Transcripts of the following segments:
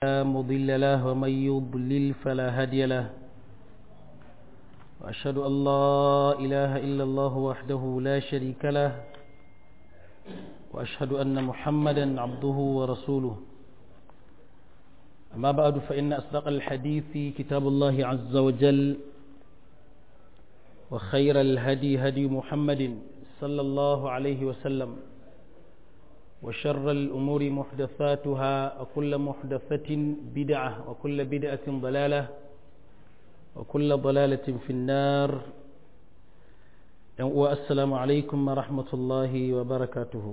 لا مضل له ومن يضلل فلا هادي له وأشهد أن لا إله إلا الله وحده لا شريك له وأشهد أن محمدا عبده ورسوله أما بعد فإن أصدق الحديث كتاب الله عز وجل وخير الهدي هدي محمد صلى الله عليه وسلم وشر الأمور محدثاتها وكل محدثة بدعة وكل بدعة ضلالة وكل ضلالة في النار والسلام عليكم ورحمة الله وبركاته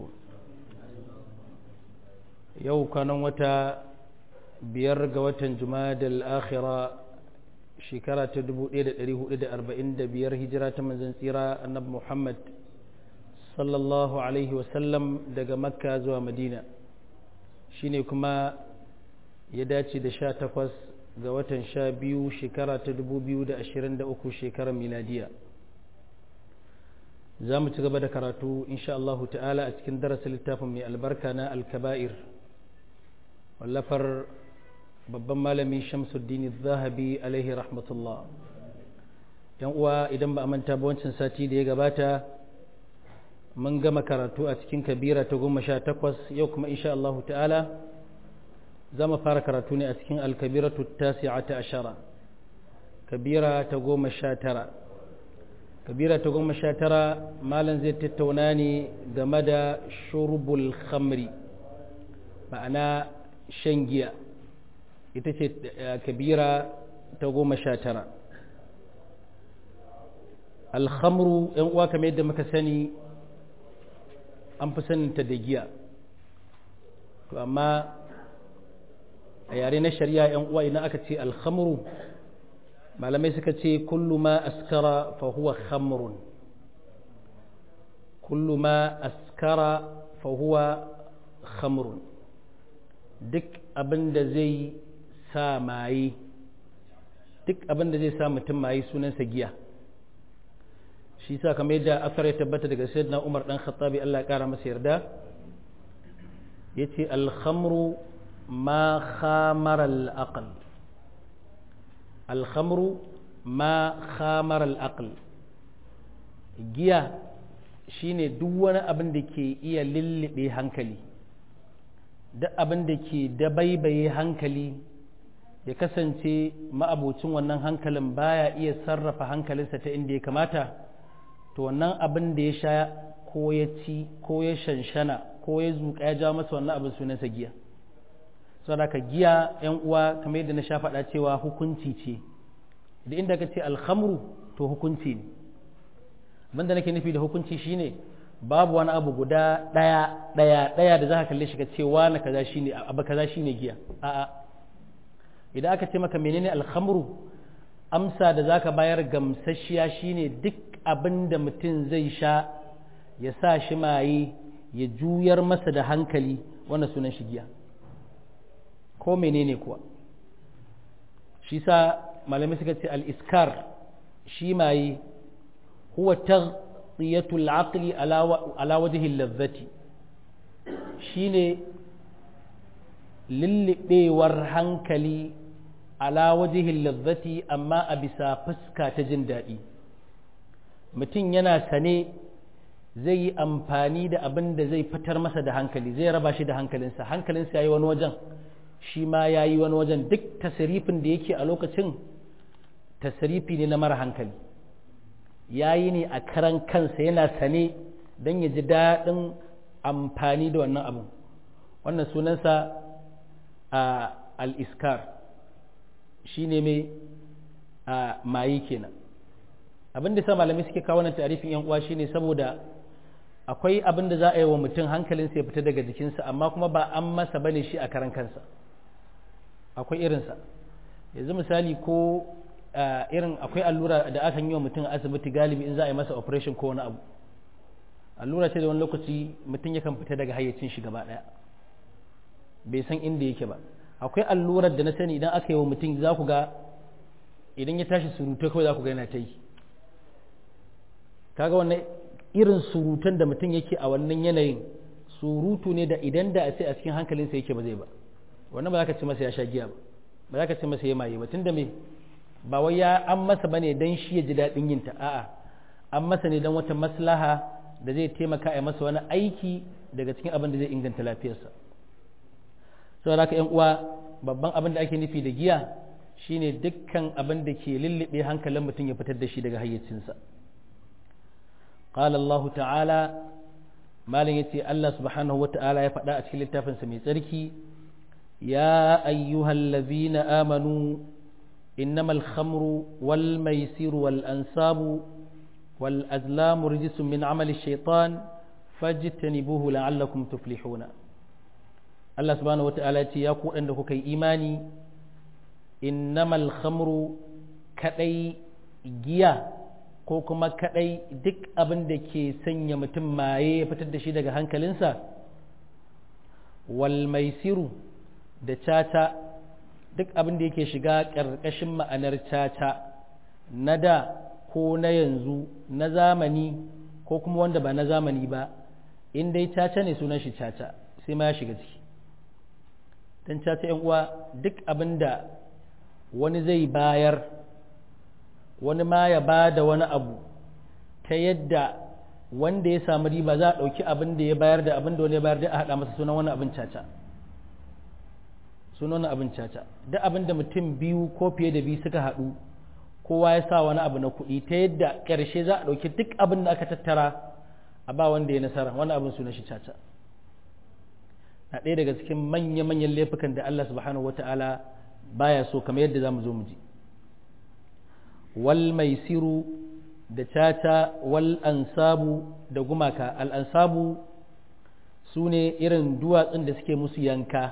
يو كان وتا بيرغ وتا جماد الآخرة شكرا تدبو إيدا إريه إيدا أربعين دبير هجرة من زنسيرا النبي محمد sallallahu alaihi wasallam daga makka zuwa madina shine kuma ya dace da sha takwas ga watan sha biyu shekara ta dubu biyu da ashirin da uku shekarar miladiya za mu ci gaba da karatu insha Allahu ta'ala a cikin darasin littafin mai albarka na alkaba'ir wallafar babban malami shamsuddin zahabi alaihi rahmatullah yan uwa idan ba a manta ba wancan sati da ya gabata mun gama karatu a cikin kabira ta goma sha takwas yau kuma insha Allah ta'ala za mu fara karatu ne a cikin alkabiratu tasi'a ta ashara kabira ta goma sha tara kabira ta goma sha tara malam zai tattauna ne game da shurbul khamri ma'ana shan giya ita ce kabira ta goma sha tara alhamru yan uwa kamar yadda muka sani an fi saninta da giya to amma a yare na shari'a yan uwa idan aka ce alhamru malamai suka ce kullu ma askara fa huwa khamrun kullu ma askara fa huwa khamrun duk abin da zai sa maye duk abin da zai sa mutum maye sunansa giya shi sa kamar yadda asar ya tabbata daga sayyidina Umar dan Khattabi Allah ya kara masa yarda yace al-khamru ma khamara al-aql al-khamru ma khamara al-aql giya shine duk wani abin da ke iya lullube hankali duk abin da ke dabaibaye hankali ya kasance ma'abocin wannan hankalin baya iya sarrafa hankalinsa ta inda ya kamata to wannan abin da ya sha ko ya ci ko ya shanshana ko ya zuƙa ya ja masa wannan abin sunansa giya saboda ka giya yan uwa kamar yadda na sha faɗa cewa hukunci ce da inda ka ce alhamru to hukunci ne abin da nake nufi da hukunci shine babu wani abu guda ɗaya ɗaya ɗaya da za ka kalle shi ka ce wani kaza shine abu kaza shine giya a'a idan aka ce maka menene alhamru amsa da zaka bayar gamsasshiya shine duk abin da mutum zai sha ya sa shi maye ya juyar masa da hankali wannan sunan shi giya ko menene kuwa shi sa malamai suka ce al-iskar shi maye huwa taghtiyatul aqli ala wajhi lazzati shine lillibewar hankali ala wajhi lazzati amma a bisa fuska ta jin daɗi mutum yana sane zai yi amfani da abin da zai fitar masa da hankali zai raba shi da hankalinsa hankalinsa ya yi wani wajen shi ma ya yi wani wajen duk tasirifin da yake a lokacin tasirifi ne na mara hankali ya yi ne a karan kansa yana sane don ya ji daɗin amfani da wannan abin wannan sunansa a al-iskar shi ne mai mayi kenan abin da sa malamai suke kawo wannan tarifin yan uwa shine saboda akwai abin da za a yi wa mutum hankalinsa ya fita daga jikinsa amma kuma ba an masa bane shi a karan kansa akwai irinsa yanzu misali ko irin akwai allura da aka yi wa mutum a asibiti galibi in za a yi masa operation ko wani abu allura ce da wani lokaci mutum yakan fita daga hayyacin shi gaba daya bai san inda yake ba akwai allurar da na sani idan aka yi wa mutum za ku ga idan ya tashi surutai kawai za ku ga yana ta yi kaga wannan irin surutan da mutum yake a wannan yanayin surutu ne da idan da a ce a cikin hankalinsa yake ba zai ba wannan ba za ka ce masa ya sha giya ba ba za ka ce masa ya maye ba tunda me ba wai ya an masa bane dan shi ya ji daɗin yin ta a'a an masa ne dan wata maslaha da zai taimaka a masa wani aiki daga cikin abin da zai inganta lafiyarsa saboda haka yan uwa babban abin da ake nufi da giya shine dukkan abin da ke lullube hankalin mutum ya fitar da shi daga hayyacinsa qala Allah ta'ala malam yace Allah subhanahu wata'ala ya faɗa a cikin littafinsa mai tsarki ya ayyuhallazina amanu innamal khamru wal maisiru wal ansabu wal azlamu rijsun min amali shaitan fajtanibuhu la'allakum tuflihuna Allah subhanahu wata'ala yace ya ku da kuka yi imani innamal khamru kadai giya ko kuma kadai duk abin da ke sanya mutum maye ya fitar da shi daga hankalinsa wal maisiru da caca duk abin da yake shiga ƙarƙashin ma'anar caca na da ko na yanzu na zamani ko kuma wanda ba na zamani ba in dai caca ne sunan shi caca sai ma ya shiga ciki don caca yan uwa duk abin da wani zai bayar wani ma ya ba da wani abu ta yadda wanda ya samu riba za a ɗauki abin da ya bayar da abin da wani ya bayar da a haɗa masa sunan wani abin caca sunan wani abin caca duk abin da mutum biyu ko fiye da biyu suka haɗu kowa ya sa wani abu na kuɗi ta yadda ƙarshe za a ɗauki duk abin da aka tattara a ba wanda ya nasara wani abin sunan shi caca na ɗaya daga cikin manya-manyan laifukan da Allah subhanahu wa ta'ala baya so kamar yadda za mu zo mu ji wal maisiru da caca wal ansabu da gumaka al ansabu su ne irin duwatsun da suke musu yanka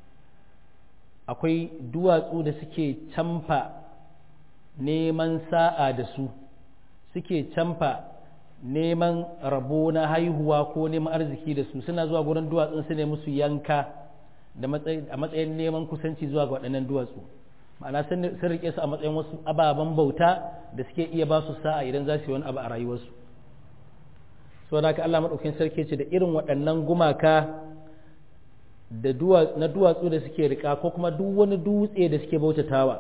akwai duwatsu da suke camfa neman sa'a da su suke camfa neman rabo na haihuwa ko neman arziki da su suna zuwa gurin duwatsun su ne musu yanka a matsayin neman kusanci zuwa ga waɗannan duwatsu ma'ana sun rike su a matsayin wasu ababen bauta da suke iya ba su sa'a idan za su yi wani abu a rayuwarsu so da Allah maɗaukin sarki ce da irin waɗannan gumaka da na duwatsu da suke rika ko kuma duk wani dutse da suke bautatawa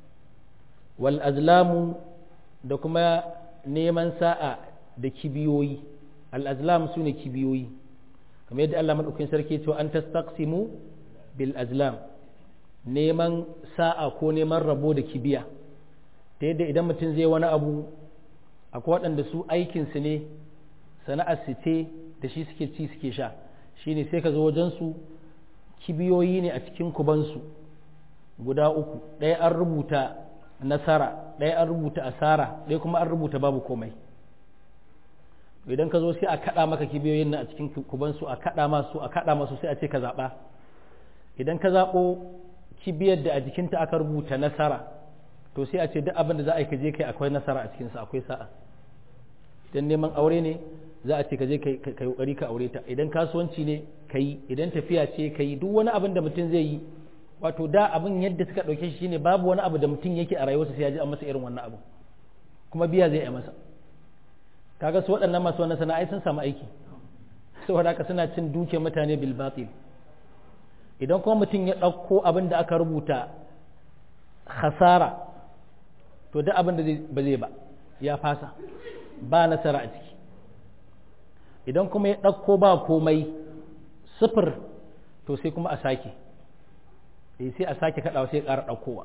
wal azlamu da kuma neman sa'a da kibiyoyi al azlam su ne kibiyoyi kamar yadda Allah maɗaukin sarki ce an tastaqsimu bil azlam neman sa'a ko neman rabo da kibiya ta yadda idan mutum zai wani abu akwai waɗanda su aikinsu ne sana'ar su ce da shi suke ci suke sha shine sai ka zo wajensu kibiyoyi ne a cikin kubansu guda uku ɗaya an rubuta nasara ɗaya an rubuta asara ɗaya kuma an rubuta babu komai idan ka zo sai a kaɗa maka kibiyoyin nan a cikin kubansu a kaɗa masu a kaɗa masu sai a ce ka zaɓa idan ka zaɓo kibiyar da a jikinta aka rubuta nasara to sai a ce duk abin da za a yi ka je kai akwai nasara a cikinsa akwai sa'a idan neman aure ne za a ce ka je ka yi kokari ka aure ta idan kasuwanci ne ka yi idan tafiya ce ka yi duk wani abin da mutum zai yi wato da abin yadda suka ɗauke shi shine babu wani abu da mutum yake a rayuwarsa sai ya ji an masa irin wannan abu kuma biya zai yi masa kaga su waɗannan masu wannan sana'ai sun samu aiki saboda haka suna cin duke mutane bil batil idan kuma mutum ya ɗauko abin da aka rubuta khasara to duk abin da ba zai ba ya fasa ba nasara a ciki idan kuma ya ɗauko ba komai sifir to sai kuma a sake sai a sake kaɗawa sai ya ƙara ɗaukowa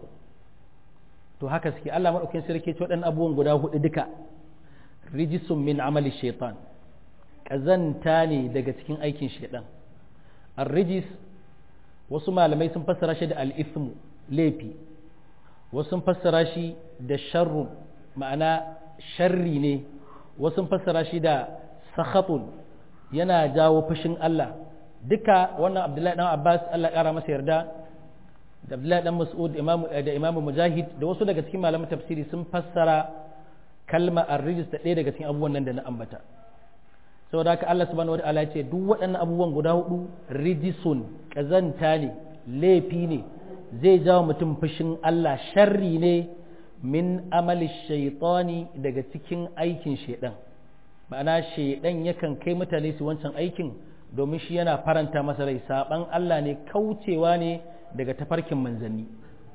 to haka suke Allah maɗaukin sarki ce waɗannan abubuwan guda hudu duka rijisun min amali shaitan ƙazanta ne daga cikin aikin shaitan ar-rijis wasu malamai sun fassara shi da al-ithmu laifi wasu sun fassara shi da sharrun ma'ana sharri ne wasu sun fassara shi da sakhatun yana jawo fushin Allah duka wannan Abdullahi dan Abbas Allah ya kara masa yarda da Abdullahi dan Mas'ud da Imam Mujahid da wasu daga cikin malaman tafsiri sun fassara kalma ar-rijis da ɗaya daga cikin abubuwan nan da na ambata saboda haka Allah subhanahu wataala ya ce duk waɗannan abubuwan guda hudu rijisun kazanta ne laifi ne zai jawo mutum fushin Allah sharri ne min amali shaitani daga cikin aikin shaidan ma'ana shaidan yakan kai mutane su wancan aikin domin shi yana faranta masa rai saban Allah ne kaucewa ne daga tafarkin manzanni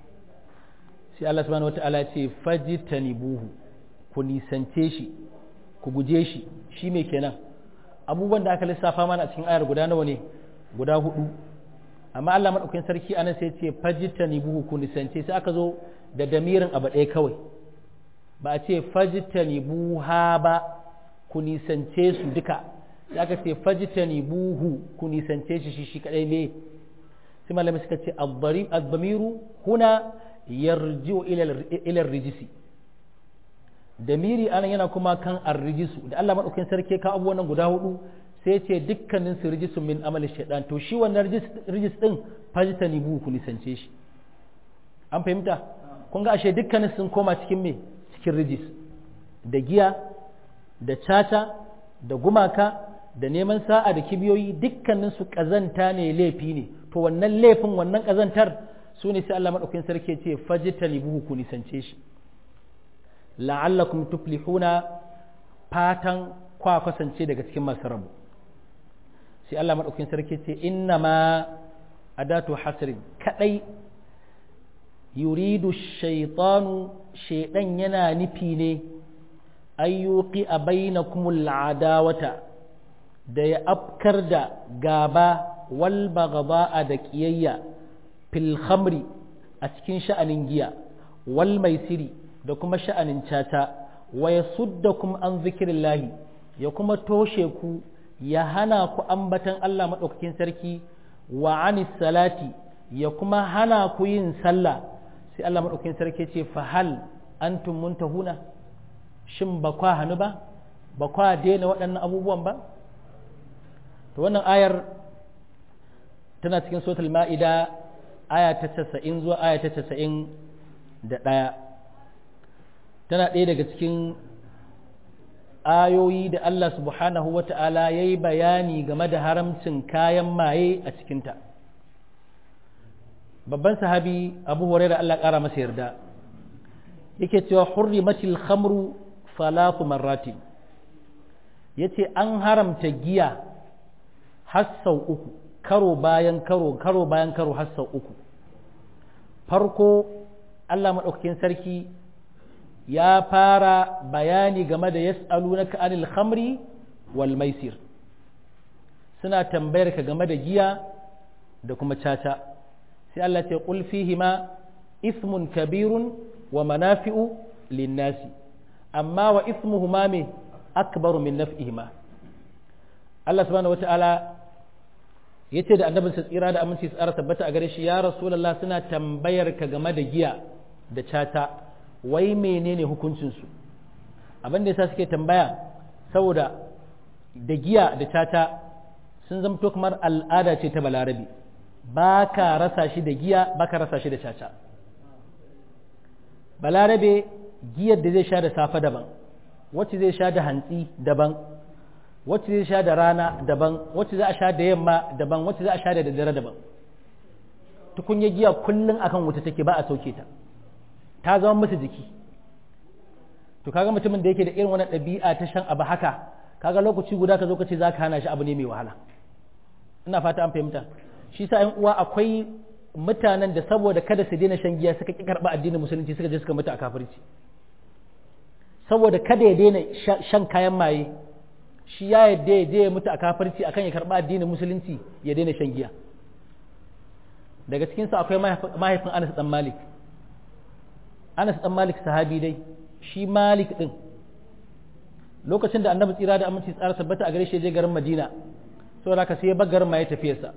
sai Allah subhanahu wata'ala ce fajitanibuhu ku nisance shi ku guje shi shi me kenan abubuwan da aka lissafa mana a cikin ayar guda nawa ne guda hudu amma Allah madaukakin sarki anan sai ce fajitanibuhu ku nisance sai aka zo da damirin abu ɗaya kawai ba a ce fajitanibuha ba ku nisance su duka sai aka ce fajitanibuhu ku nisance shi shi shi kadai ne sai malamai suka ce ad-damiru huna yarji'u ila rijisi damiri anan yana kuma kan ar-rijisu da Allah madaukakin sarki ka abubuwan guda hudu sai ya ce dukkanin su rijisun min amali shaitan to shi wannan rijis din fajtanibu ku nisance shi an fahimta kun ga ashe dukkanin sun koma cikin me cikin rijis da giya da caca da gumaka da neman sa'a da kibiyoyi dukkanin su kazanta ne laifi ne to wannan laifin wannan kazantar su ne sai Allah madaukakin sarki ce fajtanibu ku nisance shi la'allakum tuflihuna fatan kwa kasance daga cikin masu rabu sai Allah maɗaukin sarki ce inna ma adatu hasrin kadai yuridu shaitanu shaidan yana nufi ne ayyuki a bainakumul adawata da ya afkar da gaba wal bagaba da kiyayya fil khamri a cikin sha'anin giya wal maisiri da kuma sha'anin cata wa yasuddakum an zikrillahi ya kuma toshe ku ya hana ku ambatan Allah maɗaukakin sarki wa anis salati ya kuma hana ku yin sallah sai Allah maɗaukakin sarki ce fahal antum muntahuna shin ba kwa hannu ba ba kwa daina waɗannan abubuwan ba to wannan ayar tana cikin suratul ma'ida aya ta 90 zuwa aya ta 90 da ɗaya tana ɗaya daga cikin ayoyi da Allah subhanahu wa ta'ala ya yi bayani game da haramcin kayan maye a cikinta. Babban sahabi Abu Huraira Allah ƙara masa yarda, yake cewa hurrimatil khamru falafu marratin ya ce an haramta giya har sau uku, karo bayan karo, karo bayan karo har sau uku. Farko Allah maɗaukakin sarki ya fara bayani game da yas'alunaka anil khamri wal maisir suna tambayar ka game da giya da kuma caca sai Allah ce qul fihima ismun kabirun wa manafi'u linnasi amma wa ismuhuma me akbaru min naf'ihima Allah subhanahu wata'ala yace da annabin sa tsira da aminci tsara tabbata a gare shi ya rasulullah suna tambayar ka game da giya da caca wai menene hukuncinsu abin da yasa suke tambaya saboda da giya da tata sun zamto kamar al'ada ce ta balarabe ba ka rasa shi da giya ba ka rasa shi da caca balarabe giyar da zai sha da safe daban wacce zai sha da hantsi daban wacce zai sha da rana daban wacce za a sha da yamma daban wacce za a sha da daddare daban tukunya giya kullum akan wuta take ba a sauke ta ta zama musu jiki to kaga mutumin da yake da irin wani ɗabi'a ta shan abu haka kaga lokaci guda ka zo ka ce za ka hana shi abu ne mai wahala ina fata an fahimta shi sa ƴan uwa akwai mutanen da saboda kada su daina shan giya suka ki karɓa addinin musulunci suka je suka mutu a kafirci saboda kada ya daina shan kayan maye shi ya yadda ya je ya mutu a kafirci akan ya karɓa addinin musulunci ya daina shan giya daga cikinsa akwai mahaifin Anas dan Malik Anas dan Malik sahabi dai shi Malik din lokacin da Annabi tsira da aminci tsara tabbata a gare shi je garin Madina saboda haka sai ya bar garin ma ya tafi sa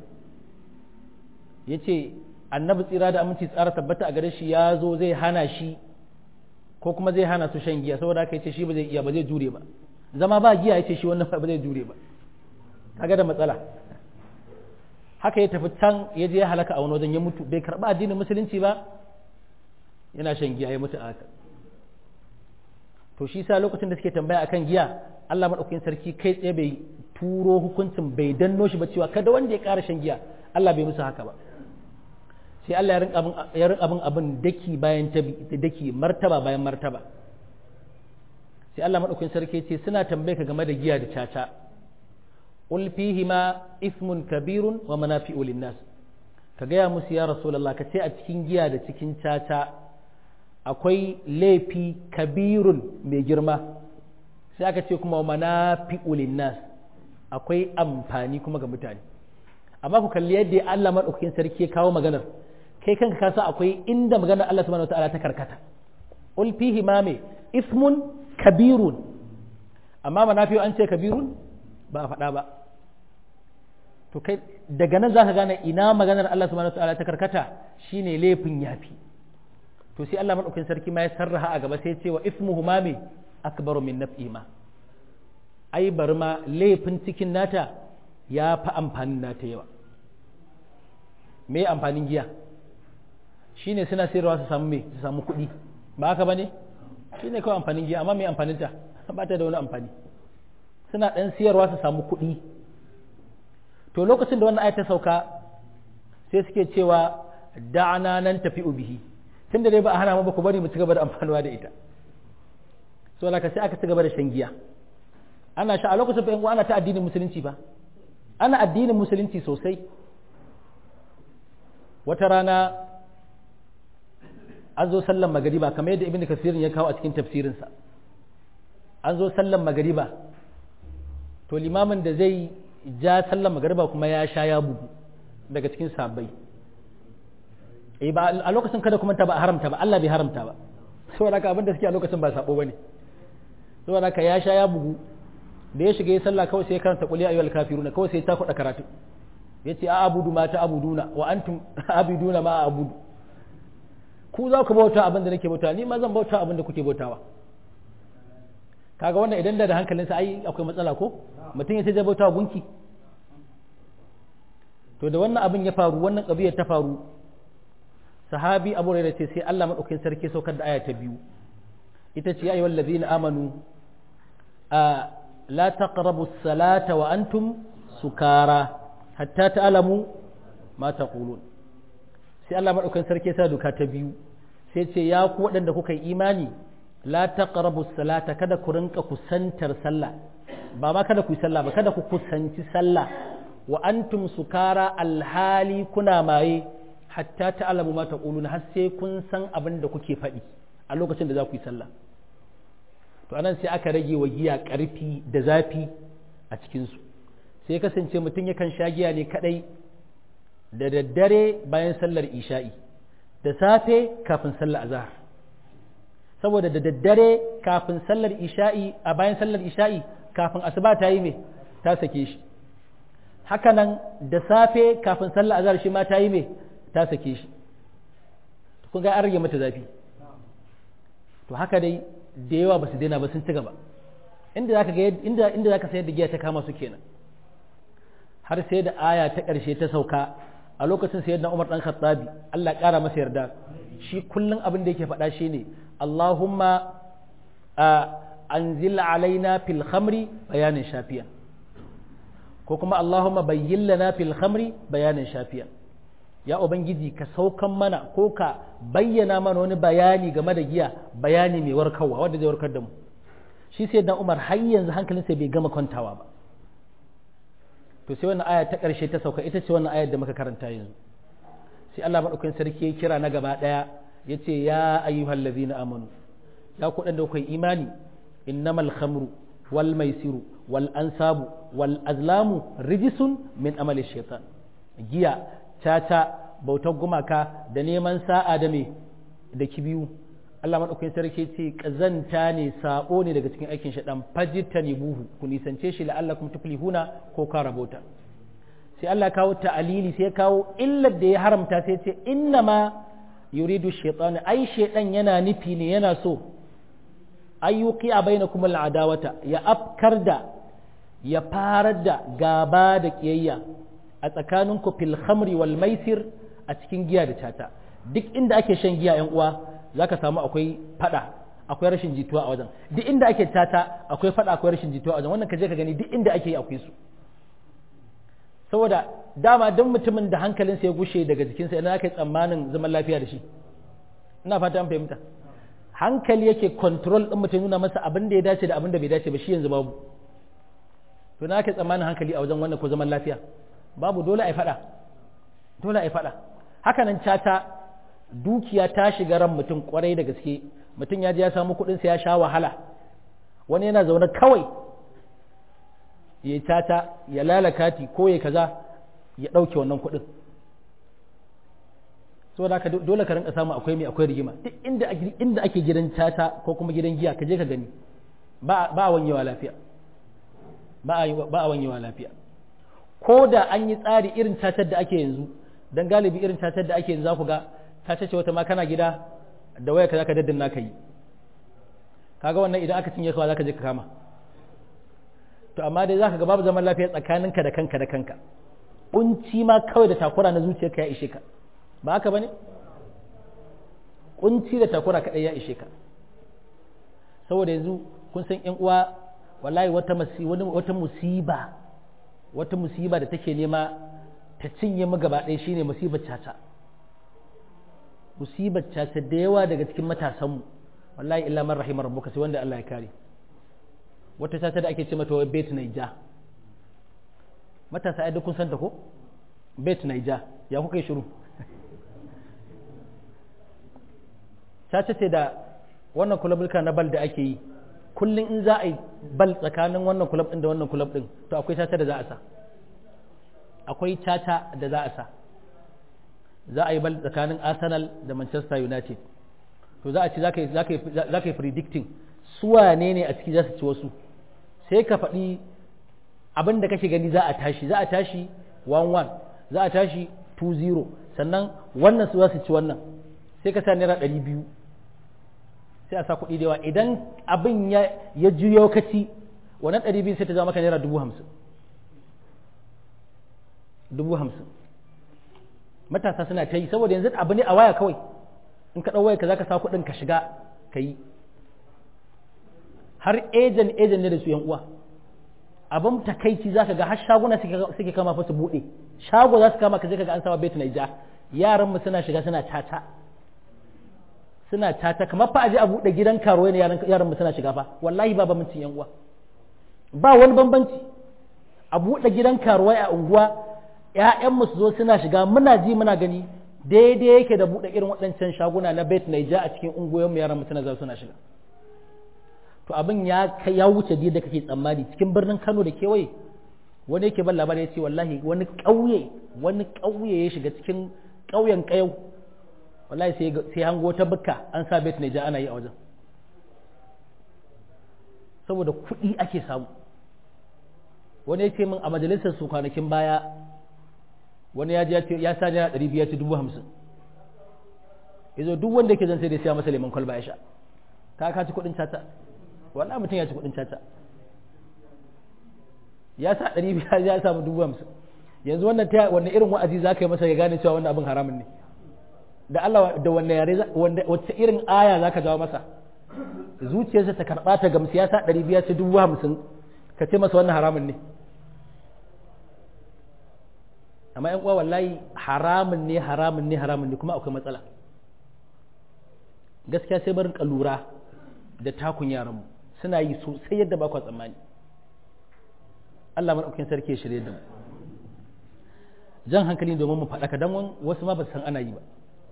yace Annabi tsira da aminci tsara tabbata a gare shi ya zo zai hana shi ko kuma zai hana su shan giya saboda haka yace shi ba zai iya ba zai jure ba zama ba giya yace shi wannan ba zai jure ba kaga da matsala haka ya tafi can ya je ya halaka a wani wajen ya mutu bai karba addinin musulunci ba yana shan giya ya mutu a haka to shi sa lokacin da suke tambaya akan giya Allah madaukakin sarki kai tsaye bai turo hukuncin bai danno shi ba cewa kada wanda ya ƙara shan giya Allah bai musu haka ba sai Allah ya rinka abin abin daki bayan daki martaba bayan martaba sai Allah madaukakin sarki ce suna tambaye ka game da giya da caca qul fihima ismun kabirun wa manafi'u linnas ka gaya musu ya rasulullah ka ce a cikin giya da cikin caca akwai laifi kabirun mai girma sai aka ce kuma manafi'u linnas akwai amfani kuma ga mutane amma ku kalli yadda Allah madaukakin sarki ya kawo maganar kai kanka ka san akwai inda maganar Allah subhanahu wataala ta karkata ul fihi ma me ismun kabirun amma manafi'u an ce kabirun ba a faɗa ba to kai daga nan zaka gane ina maganar Allah subhanahu wataala ta karkata shine laifin yafi to sai Allah madaukakin sarki ma ya sarraha a gaba sai ya ce wa ismuhu ma me akbaru min naf'i ma ai bari ma laifin cikin nata ya fi amfanin nata yawa me amfanin giya shine suna sayarwa su samu me su samu kuɗi ba haka bane shine kawai amfanin giya amma me amfanin ta ba ta da wani amfani suna ɗan siyarwa su samu kuɗi to lokacin da wannan ayat ta sauka sai suke cewa da'ana nan tafi ubihi tunda dai ba a hana mu ba ku bari mu ci gaba da amfanuwa da ita so da sai aka ci gaba da shan giya ana sha a lokacin fa ana ta addinin musulunci ba ana addinin musulunci sosai wata rana an zo sallan magariba kamar yadda ibn kasirin ya kawo a cikin tafsirinsa an zo sallan magariba to limamin da zai ja sallan magariba kuma ya sha ya bugu daga cikin sabai eh ba a lokacin kada kuma ta ba haramta ba Allah bai haramta ba saboda haka abin da suke a lokacin ba sabo bane saboda haka ya sha ya bugu da ya shiga ya sallah kawai sai ya karanta qul ya ayyuhal kafiruna kawai sai ya takuda karatu yace a abudu ma ta abuduna wa antum abiduna ma abudu ku za ku bauta abin da nake bauta ni ma zan bauta abin da kuke bautawa kaga wannan idan da da hankalinsa ai akwai matsala ko mutum ya ce zai bauta gunki to da wannan abin ya faru wannan kabiyar ta faru sahabi abu da ce sai Allah madaukakin sarki saukar da aya ta biyu ita ce ayyuhal ladzina amanu a la taqrabu salata wa antum sukara hatta ta'lamu ma taqulun sai Allah madaukakin sarki sa doka ta biyu sai ce ya ku waɗanda kuka yi imani la taqrabu salata kada ku rinka kusantar sallah ba ma kada ku yi sallah ba kada ku kusanci sallah wa antum sukara alhali kuna maye hatta ta'lamu ma taquluna har sai kun san abin da kuke faɗi a lokacin da za ku yi sallah to anan sai aka rage wa giya ƙarfi da zafi a cikin su sai kasance mutum yakan sha giya ne kadai da daddare bayan sallar isha'i da safe kafin sallar azhar saboda da daddare kafin sallar isha'i a bayan sallar isha'i kafin asuba ta yi me ta sake shi hakanan da safe kafin sallar azhar shi ma ta yi me ta sake shi kun ga an rage mata zafi to haka dai da yawa ba su daina ba sun ci gaba inda zaka ga inda inda zaka sayar da giya ta kama su kenan har sai da aya ta ƙarshe ta sauka a lokacin sayyidina Umar dan Khattabi Allah ƙara masa yarda shi kullum abin da yake faɗa shine Allahumma anzil alaina fil khamri bayanin shafiya ko kuma Allahumma bayyin lana fil khamri bayanin shafiya ya ubangiji ka saukan mana ko ka bayyana mana wani bayani game da giya bayani mai warkarwa wanda zai warkar da mu shi sai dan Umar har yanzu hankalinsa bai gama kwantawa ba to sai wannan aya ta ƙarshe ta sauka ita ce wannan ayar da muka karanta yanzu sai Allah madaukakin sarki ya kira na gaba daya yace ya ayyuhal ladzina amanu ya ku da kai imani innamal khamru wal maisiru wal ansabu wal azlamu rijisun min amali shaitan giya caca bautar gumaka da neman sa'a da me da kibiyu Allah maɗaukakin sarki ce ƙazanta ne saɓo ne daga cikin aikin shaɗan fajita ne buhu ku nisance shi la'allakum tuflihuna ko ka rabota sai Allah kawo ta'alili sai kawo illar da ya haramta sai ce inna ma yuridu shaitan ai shaitan yana nufi ne yana so ayyuki a bainakum al'adawata ya afkar da ya farar da gaba da kiyayya a tsakaninku fil khamri wal maisir a cikin giya da tata duk inda ake shan giya yan uwa zaka samu akwai fada akwai rashin jituwa a wajen duk inda ake tata akwai fada akwai rashin jituwa a wajen wannan kaje ka gani duk inda ake yi akwai su saboda dama duk mutumin da hankalinsa ya gushe daga jikinsa ina aka yi tsammanin zaman lafiya da shi ina fata an fahimta hankali yake control din mutum nuna masa abin da ya dace da abin da bai dace ba shi yanzu babu to na aka tsammanin hankali a wajen wannan ko zaman lafiya babu dole a yi fada dole a yi fada haka nan cata dukiya ta shiga ran mutum kwarai da gaske mutum ya je ya samu kuɗinsa ya sha wahala wani yana zaune kawai ya tata ya lalakati ko ya kaza ya ɗauke wannan kuɗin saboda haka dole ka rinka samu akwai mai akwai rigima duk inda inda ake gidan tata ko kuma gidan giya ka je ka gani ba a wanyewa lafiya ba a wanyewa lafiya ko da an yi tsari irin tatar da ake yanzu dan galibi irin tatar da ake yanzu za ku ga ta ce wata ma kana gida da waya ka zaka daddana ka yi kaga wannan idan aka cinye kawai zaka je ka kama to amma dai zaka ga babu zaman lafiya tsakaninka da kanka da kanka kunci ma kawai da takura na zuciyarka ya ishe ka ba haka bane kunci da takura kadai ya ishe ka saboda yanzu kun san yan uwa wallahi wata masi wani wata musiba wata musiba da take nema ta cinye mu gaba ɗaya shine musibar caca musibar caca da yawa daga cikin matasanmu wallahi illa man rahimar rabbuka sai wanda Allah ya kare wata caca da ake ce mata wai bet naija matasa ai duk kun san ta ko bet naija ya kuka yi shiru caca ce da wannan kulabulka na bal da ake yi kullum in za a yi bal tsakanin wannan kulab din da wannan kulab din to akwai caca da za a sa akwai caca da za a sa za a yi bal tsakanin arsenal da manchester united to za a ci za ka yi predicting su wane ne a ciki za su ci wasu sai ka faɗi abin da kake gani za a tashi za a tashi 1-1 za a tashi 2-0 sannan wannan su za su ci wannan sai ka sa naira 200 sai a sa kuɗi da yawa idan abin ya juyo kaci wannan 200 sai ta zama maka naira 50,000 matasa suna ta yi saboda yanzu abu ne a waya kawai in ka ɗau waya ka za ka sa kuɗin ka shiga ka yi har ejen ejen ne da su yan uwa abin takaici za ka ga har shaguna suke kama fa su buɗe shago za su kama ka je ka ga an sama bet naija yaran mu suna shiga suna tata suna tata kamar fa aje a buɗe gidan karuwa ne yaran mu suna shiga fa wallahi ba bambancin yan uwa ba wani bambanci a buɗe gidan karuwa a unguwa ‘ya'yanmu su zo suna shiga muna ji muna gani daidai yake da buɗe irin waɗancan shaguna na bet naija a cikin ungoyinmu yaran mu suna suna shiga to abin ya ya wuce da kake tsammani cikin birnin Kano da kewaye wani yake ban labari ya ce wallahi wani ƙauye wani ƙauye ya shiga cikin ƙauyen ƙayau wallahi sai sai hango ta bukka an sa bet naija ana yi a wajen saboda kuɗi ake samu wani ya ce min a majalisar su kwanakin baya wani ya ya sa naira ɗari biyar ci dubu hamsin ya zo duk wanda yake zan sai da siya masa lemon kwalba ya sha ka ka ci kuɗin cata wallahi mutum ya ci kuɗin cata ya sa ɗari biyar ya samu dubu hamsin yanzu wannan ta wanne irin wa'azi za ka yi masa ya gane cewa wannan abin haramun ne da Allah da wanne yare wacce irin aya za ka jawo masa zuciyarsa ta karɓa ta gamsu ya sa ɗari biyar ci dubu hamsin ka ce masa wannan haramun ne amma yan uwa wallahi haramun ne haramun ne haramun ne kuma akwai matsala gaskiya sai barin lura da takun yaranmu suna yi sosai yadda ba kwa tsammani Allah maɗaukin sarki ya shirye da mu jan hankali domin mu faɗaka don wasu ma ba san ana yi ba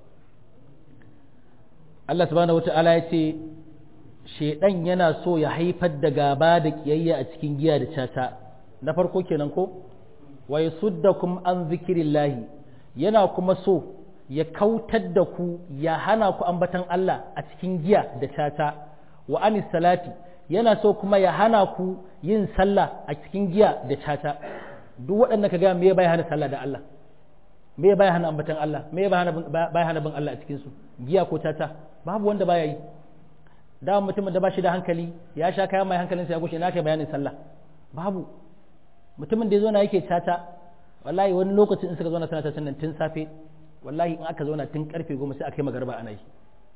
Allah subhanahu wata'ala ya ce shedan yana so ya haifar da gaba da kiyayya a cikin giya da cata na farko kenan ko wa yasuddakum an zikirillahi yana kuma so ya kautar da ku ya hana ku ambatan Allah a cikin giya da cata wa anis salati yana so kuma ya hana ku yin sallah a cikin giya da cata duk waɗanda ka ga me bai hana sallah da Allah me bai hana ambatan Allah me bai hana bai hana bin Allah a cikin su giya ko cata babu wanda baya yi da mutumin da ba shi da hankali ya sha kayan mai hankalinsa ya gushe na kai bayanin sallah babu mutumin da ya zo na yake cata wallahi wani lokacin in suka zauna suna catan nan tun safe wallahi in aka zauna tun karfe goma sai aka yi magarba ana yi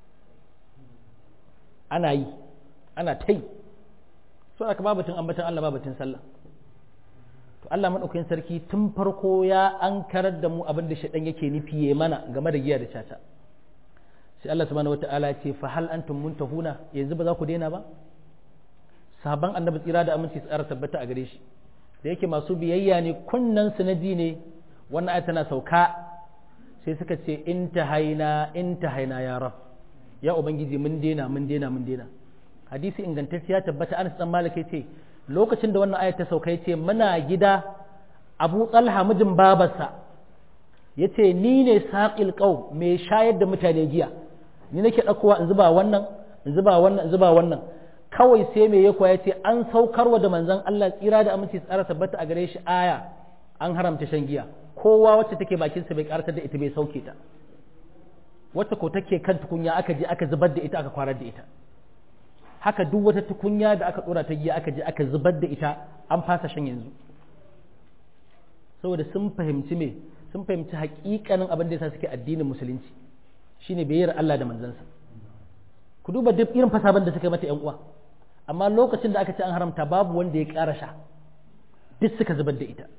ana yi ana ta yi so aka babatun ambatan Allah babatun sallah to Allah madaukakin sarki tun farko ya an karar da mu abin da shaɗan yake nufi ya mana game da giya da cata sai Allah subhanahu wata'ala ya ce fa hal antum muntahuna yanzu ba za ku daina ba sahabban annabi tsira da aminci tsara tabbata a gare shi da yake masu biyayya ne kunnan su na ji ne wannan ayat tana sauka sai suka ce in ta haina in ta haina ya rab ya ubangiji mun dena mun dena mun dena hadisi ingantacce ya tabbata Anas dan Malik ce lokacin da wannan ayat ta sauka yace muna gida Abu Talha mijin babarsa yace ni ne saqil qaum mai shayar da mutane giya ni nake dakowa in zuba wannan in zuba wannan in zuba wannan kawai sai me ya koya ce an saukarwa da manzon Allah tsira da aminci tsara tabbata a gare shi aya an haramta shan giya kowa wacce take bakin sa bai karatar da ita bai sauke ta wacce ko take kan tukunya aka je aka zubar da ita aka kwarar da ita haka duk wata tukunya da aka dora ta giya aka je aka zubar da ita an fasa shan yanzu saboda sun fahimci me sun fahimci hakikanin abin da yasa suke addinin musulunci shine bayyar Allah da manzansa ku duba duk irin fasaban da suka mata yan uwa amma lokacin da aka ce an haramta babu wanda ya ƙara sha duk suka zubar da ita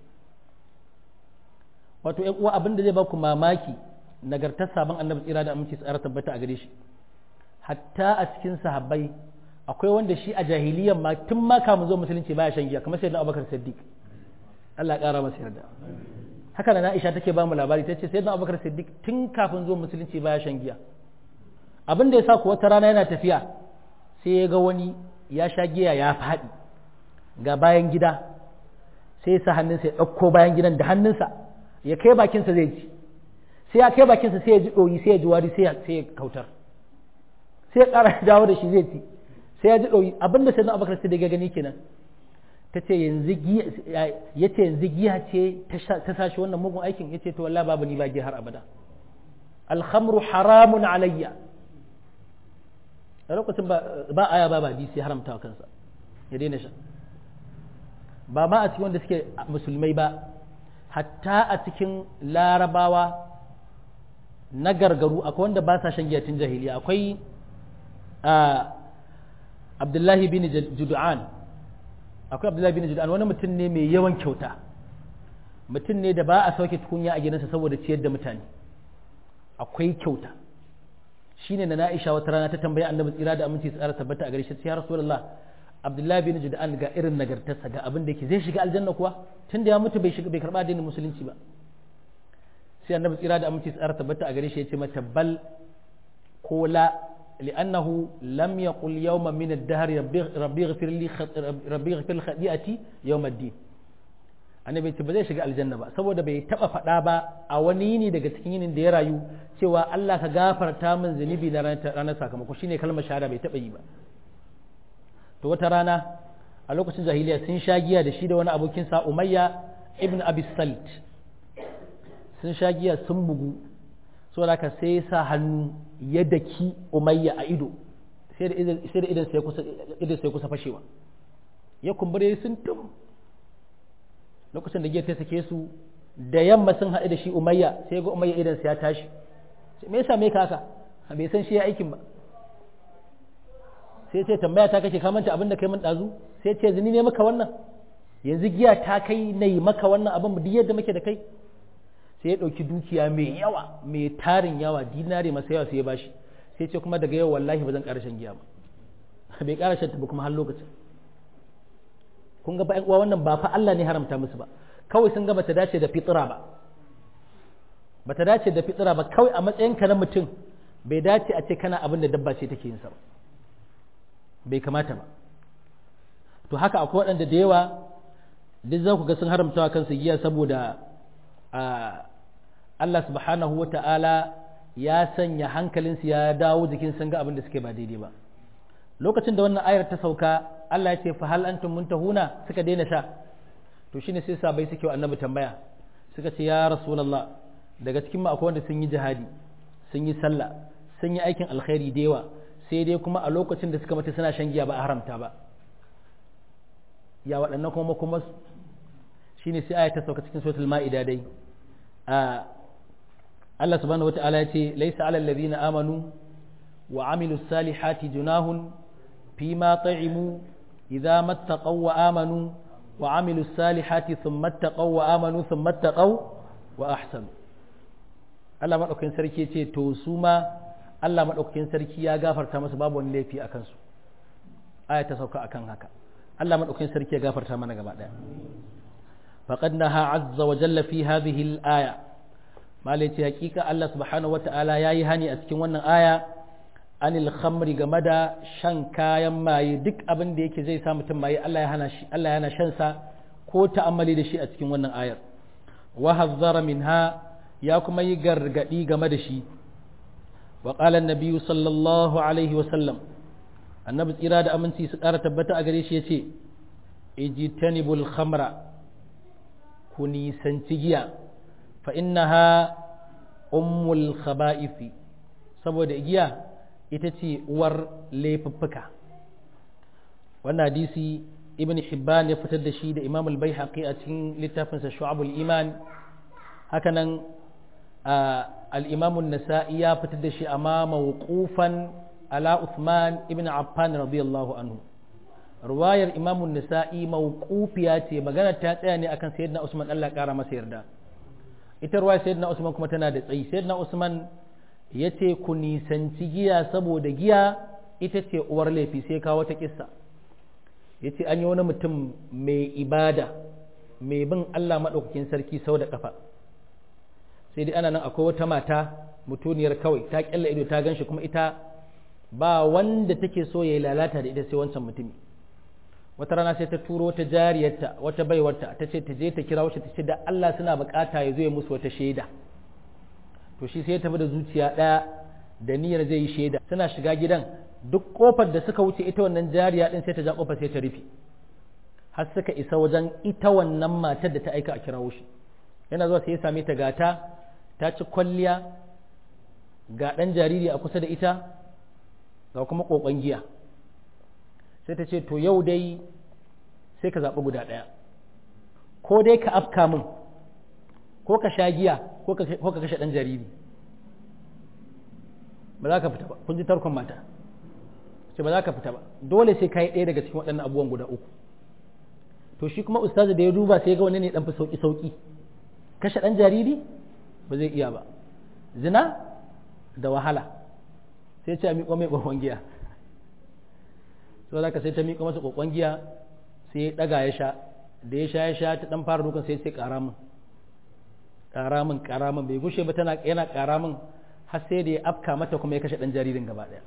wato yan uwa abin da zai ba ku mamaki nagartar sabon annabi tsira da aminci tsara tabbata a gare shi hatta a cikin sahabbai akwai wanda shi a jahiliyan ma tun ma kamun zo musulunci baya shan giya kamar sayyidina Abubakar Siddiq Allah ƙara masa yarda haka na Aisha take ba mu labari tace sayyidina Abubakar Siddiq tun kafin zo musulunci baya shan giya abin da yasa ku wata rana yana tafiya sai ya ga wani ya sha giya ya faɗi ga bayan gida sai ya sa hannunsa ya ɗauko bayan gidan da hannunsa ya kai bakinsa zai ci sai ya kai bakinsa sai ya ji ɗoyi sai ya ji wari sai ya kautar sai ya ƙara dawo da shi zai ci sai ya ji ɗoyi abinda sai na abakar sai da ya gani kenan ta ce yanzu giya ya ce yanzu giya ce ta sashi wannan mugun aikin ya ce to wallahi babu ni ba giya har abada alhamru haramun alayya a lokacin ba aya ba ba sai haramta wa kansa ya daina sha ba ma a cikin wanda suke musulmai ba hatta a cikin larabawa na gargaru akwai wanda ba sa shan giya tun jahiliya akwai abdullahi bin judu'an akwai abdullahi bin judu'an wani mutum ne mai yawan kyauta mutum ne da ba a sauke tukunya a gidansa saboda ciyar da mutane akwai kyauta shine na na'isha wata rana ta tambaya annabi tsira da aminci tsara tabbata a gare shi ya rasulullah abdullahi bin judu'an ga irin nagartarsa ga abin da yake zai shiga aljanna kuwa tun da ya mutu bai shiga bai karba addinin musulunci ba sai annabi tsira da aminci tsara tabbata a gare shi ya ce mata bal ko la li'annahu lam yaqul yawma min ad-dahr rabbi ighfir li rabbi ighfir khati'ati yawm ad-din annabi ce ba zai shiga aljanna ba saboda bai taba faɗa ba a wani yini daga cikin yinin da ya rayu cewa Allah ka gafarta min zunubi na ranar sakamako shine kalmar shahada bai taba yi ba to wata rana a lokacin jahiliya sun sha giya da shi da wani abokin sa Umayya ibn Abi Salt sun sha giya sun bugu saboda ka sai sa hannu ya daki Umayya a ido sai da idan sai da idan sai kusa idan sai kusa fashewa ya kumbure sun tum lokacin da giya ta sake su da yamma sun haɗu da shi Umayya sai ga Umayya idan sa ya tashi me yasa me ka haka bai san shi ya aikin ba sai ce tambaya ta kake kamanta abin da kai mun dazu sai ce zini ne maka wannan yanzu giya ta kai na yi maka wannan abin duk yadda muke da kai sai ya ɗauki dukiya mai yawa mai tarin yawa dinare masa yawa sai ya bashi sai ce kuma daga yau wallahi ba zan ƙara shan giya ba bai ƙara shan ta ba kuma har lokacin kun ga uwa wannan ba fa Allah ne haramta musu ba kawai sun ga bata dace da fitira ba bata dace da fitira ba kawai a matsayinka na mutum bai dace a ce kana abin da dabba ce take yin sa ba bai kamata ba to haka akwai waɗanda da yawa duk za ku ga sun haramta wa kansu giya saboda Allah subhanahu wa ta'ala ya sanya hankalinsu ya dawo jikin sun ga abin da suke ba daidai ba lokacin da wannan ayar ta sauka Allah ya ce fa hal antum muntahuna suka daina sha to shine sai sabai suke wa annabi tambaya suka ce ya rasulullah daga cikin mu akwai wanda sun yi jihadi sun yi sallah sun yi aikin alkhairi da yawa sai dai kuma a lokacin da suka mata suna shan giya ba a haramta ba ya waɗannan kuma kuma shi ne sai aya ta sauka cikin suratul ma'ida dai Allah subhanahu wata'ala ya ce laisa alal ladina amanu wa amilu salihati junahun fi ma ta'imu idza mattaqaw wa amanu wa amilu salihati thumma taqaw wa amanu thumma taqaw wa ahsanu Allah madaukakin sarki ce to su ma Allah maɗaukakin sarki ya gafarta masa babu wani laifi a kansu aya ta sauka akan haka Allah maɗaukakin sarki ya gafarta mana gaba ɗaya faqad naha azza wa jalla fi hadhihi al-aya malai ce hakika Allah subhanahu wata'ala yayi hani a cikin wannan aya anil khamri game da shan kayan maye duk abin da yake zai sa mutum maye Allah ya hana shi Allah ya hana shan sa ko ta'ammali da shi a cikin wannan ayar wa hazzara minha ya kuma yi gargadi game da shi wa qala an sallallahu alaihi wa sallam annabi tsira da aminci su ƙara tabbata a gare shi yace ijtanibul khamra ku nisanci giya fa innaha ummul khaba'ifi saboda giya ita ce uwar laifuffuka wannan hadisi ibn hibban ya fitar da shi da imam al-baihaqi a cikin littafinsa shu'abul iman hakanan al-imam an-nasa'i ya fitar da shi amma mawqufan ala uthman ibn affan radiyallahu anhu ruwayar imam an-nasa'i mawqufiya ce magana ta tsaya ne akan sayyidina usman Allah kara masa yarda ita ruwayar sayyidina usman kuma tana da tsayi sayyidina usman yace ku nisanci giya saboda giya ita ce uwar laifi sai kawo ta kissa ya ce an yi wani mutum mai ibada mai bin Allah maɗaukakin sarki sau da ƙafa sai dai ana nan akwai wata mata mutuniyar kawai ta ƙyalla ido ta gan shi kuma ita ba wanda take so ya yi lalata da ita sai wancan mutumi wata rana sai ta turo wata jariyarta wata baiwarta ta ce ta je ta kira wacce ta ce da Allah suna bukata ya zo ya musu wata shaida to shi sai ya tafi da zuciya ɗaya da niyyar zai yi shaida suna shiga gidan duk kofar da suka wuce ita wannan jariya din sai ta ja kofar sai ta rufe har suka isa wajen ita wannan matar da ta aika a kirawo shi yana zuwa sai ya same ta gata ta ci kwalliya ga ɗan jariri a kusa da ita ga kuma kokon giya sai ta ce to yau dai sai ka zaɓi guda ɗaya ko dai ka afka min ko ka sha giya ko ka kashe ɗan jariri ba za ka fita ba kun ji tarkon mata ce ba za ka fita ba dole sai ka yi ɗaya daga cikin waɗannan abubuwan guda uku to shi kuma ustazi da ya duba sai ga wani ne ɗan fi sauƙi sauƙi kashe ɗan jariri ba zai iya ba zina da wahala sai ce a miƙo mai ƙwaƙwan giya so za ka sai ta miƙo masa ƙwaƙwan giya sai ya ɗaga ya sha da ya sha ya sha ta ɗan fara dukan sai sai ƙara min ƙara min ƙara min bai gushe ba tana yana ƙara min har sai da ya afka mata kuma ya kashe ɗan jaririn gaba ɗaya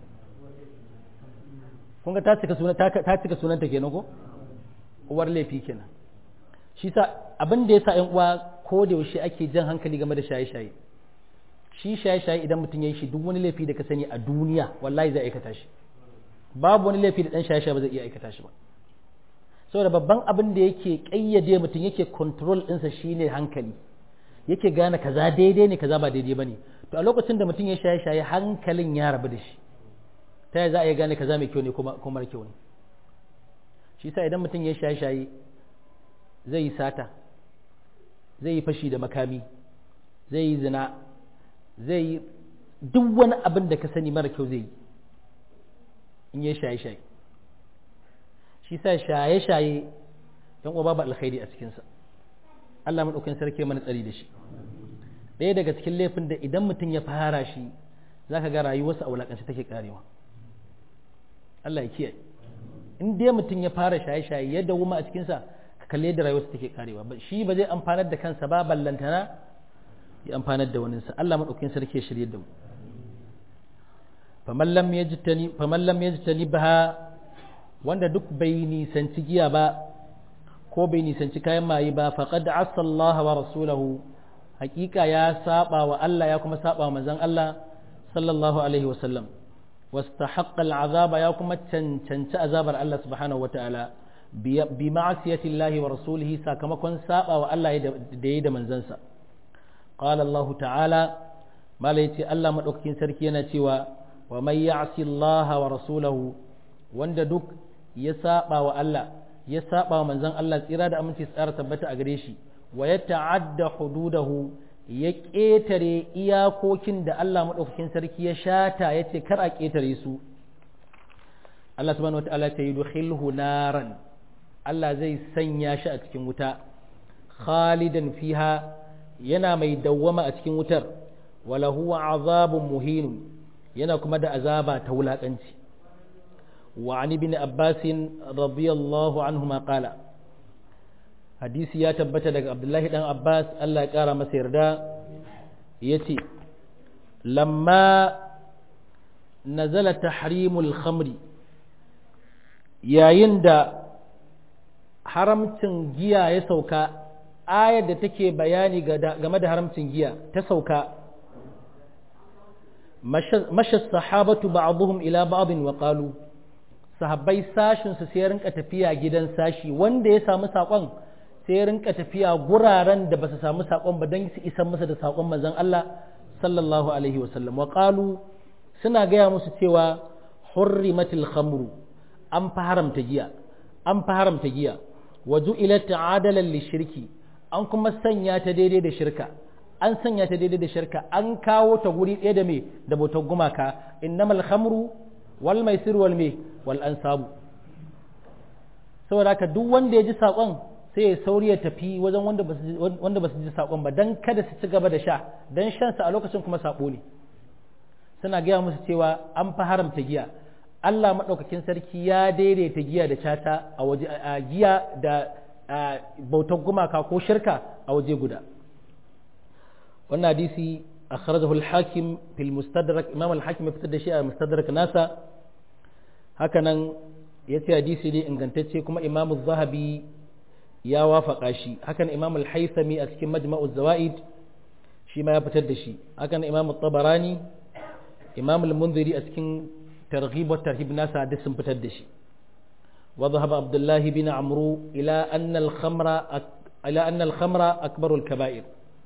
kun ga ta cika sunan ta cika sunanta kenan ko uwar laifi kenan shi sa abin da yasa ƴan uwa ko da yaushe ake jan hankali game da shaye-shaye shi shaye-shaye idan mutum ya yi shi duk wani laifi da ka sani a duniya wallahi zai aikata shi babu wani laifi da dan shaye-shaye ba zai iya aikata shi ba saboda babban abin da yake kayyade mutum yake control ɗinsa shine hankali yake gane kaza daidai ne kaza ba daidai bane to a lokacin da mutum ya shaye-shaye hankalin ya rabu da shi ta yaya za a iya gane kaza mai kyau ne ko mara kyau ne shi sa idan mutum ya shaye-shaye zai yi sata zai yi fashi da makami zai yi zina zai yi duk wani abin da ka sani mara kyau zai yi in ya shaye-shaye shi sa shaye-shaye yan uwa babu alkhairi a cikinsa Allah maɗaukin sarki mana tsari da shi ɗaya daga cikin laifin da idan mutum ya fara shi za ka ga rayuwarsa a wulaƙance take karewa Allah ya kiyaye in dai mutum ya fara shaye-shaye ya dawuma a cikinsa ka kalle da rayuwarsa take karewa shi ba zai amfanar da kansa ba ballantana ya amfanar da waninsa Allah maɗaukin sarki ya shirye da mu faman lam yajtani baha wanda duk bai nisanci giya ba ko bai nisanci kayan maye ba faqad asa Allah wa rasulahu hakika ya saba wa Allah ya kuma saba wa manzon Allah sallallahu alaihi wa sallam واستحق العذاب يا كما تنتنت عذاب الله سبحانه وتعالى بمعصية الله ورسوله ساكمكن سابا والله ديد من زنسا قال الله تعالى ما ليتي الله مدوكين سركينا تيوا ومن يعصي الله ورسوله وند دوك يسابا والله يسابا من زن الله تيرا da aminci tsara tabbata a gare shi wa yata'adda hududahu ya ƙetare iyakokin da Allah maɗaukakin sarki ya shata ya ce kar a ƙetare su Allah subhanahu wa ta'ala ta yi dukhilhu naran Allah zai sanya shi a cikin wuta khalidan fiha yana mai dawwama a cikin wutar wala huwa azabun muhinun yana kuma da azaba ta wulaƙanci wa an ibn abbas radiyallahu anhu ma qala hadisi ya tabbata daga abdullahi dan abbas allah ya kara masa yarda yace lamma nazala tahrimul khamri yayin da haramcin giya ya sauka ayar da take bayani game da haramcin giya ta sauka masha sahabatu ba'dhum ila ba'dhin wa qalu sahabbai sashin su sai rinka tafiya gidan sashi wanda ya samu sakon sai rinka tafiya guraren da basu samu sakon ba dan su isan masa da sakon manzon Allah sallallahu alaihi wa sallam wa qalu suna gaya musu cewa hurrimatil khamru an fa haramta giya an fa haramta giya wa ju'ilat adalan lishirki an kuma sanya ta daidai da shirka an sanya ta daidai da shirka an kawo ta guri ɗaya da me da bautar gumaka innamal khamru wal maisir wal me wal ansabu saboda haka duk wanda ya ji saƙon sai ya sauri ya tafi wajen wanda ba wanda ba su ji saƙon ba dan kada su ci gaba da sha dan shan sa a lokacin kuma sabo ne suna gaya musu cewa an fa haramta giya Allah maɗaukakin sarki ya daidaita giya da cata a waje a giya da bautar gumaka ko shirka a waje guda wannan hadisi akhrajahu al-hakim fil mustadrak imam al-hakim ya fitar da shi a mustadrak nasa hakanan yace hadisi ne ingantacce kuma imam az-zahabi ya wafaka shi hakan imam al-haythami a cikin majma'u zawaid shi ma ya fitar da shi hakan imam at-tabarani imam al-munziri a cikin targhib wa tarhib nasa da sun fitar da shi وذهب عبد الله بن عمرو إلى أن الخمر أك... إلى أن الخمر أكبر الكبائر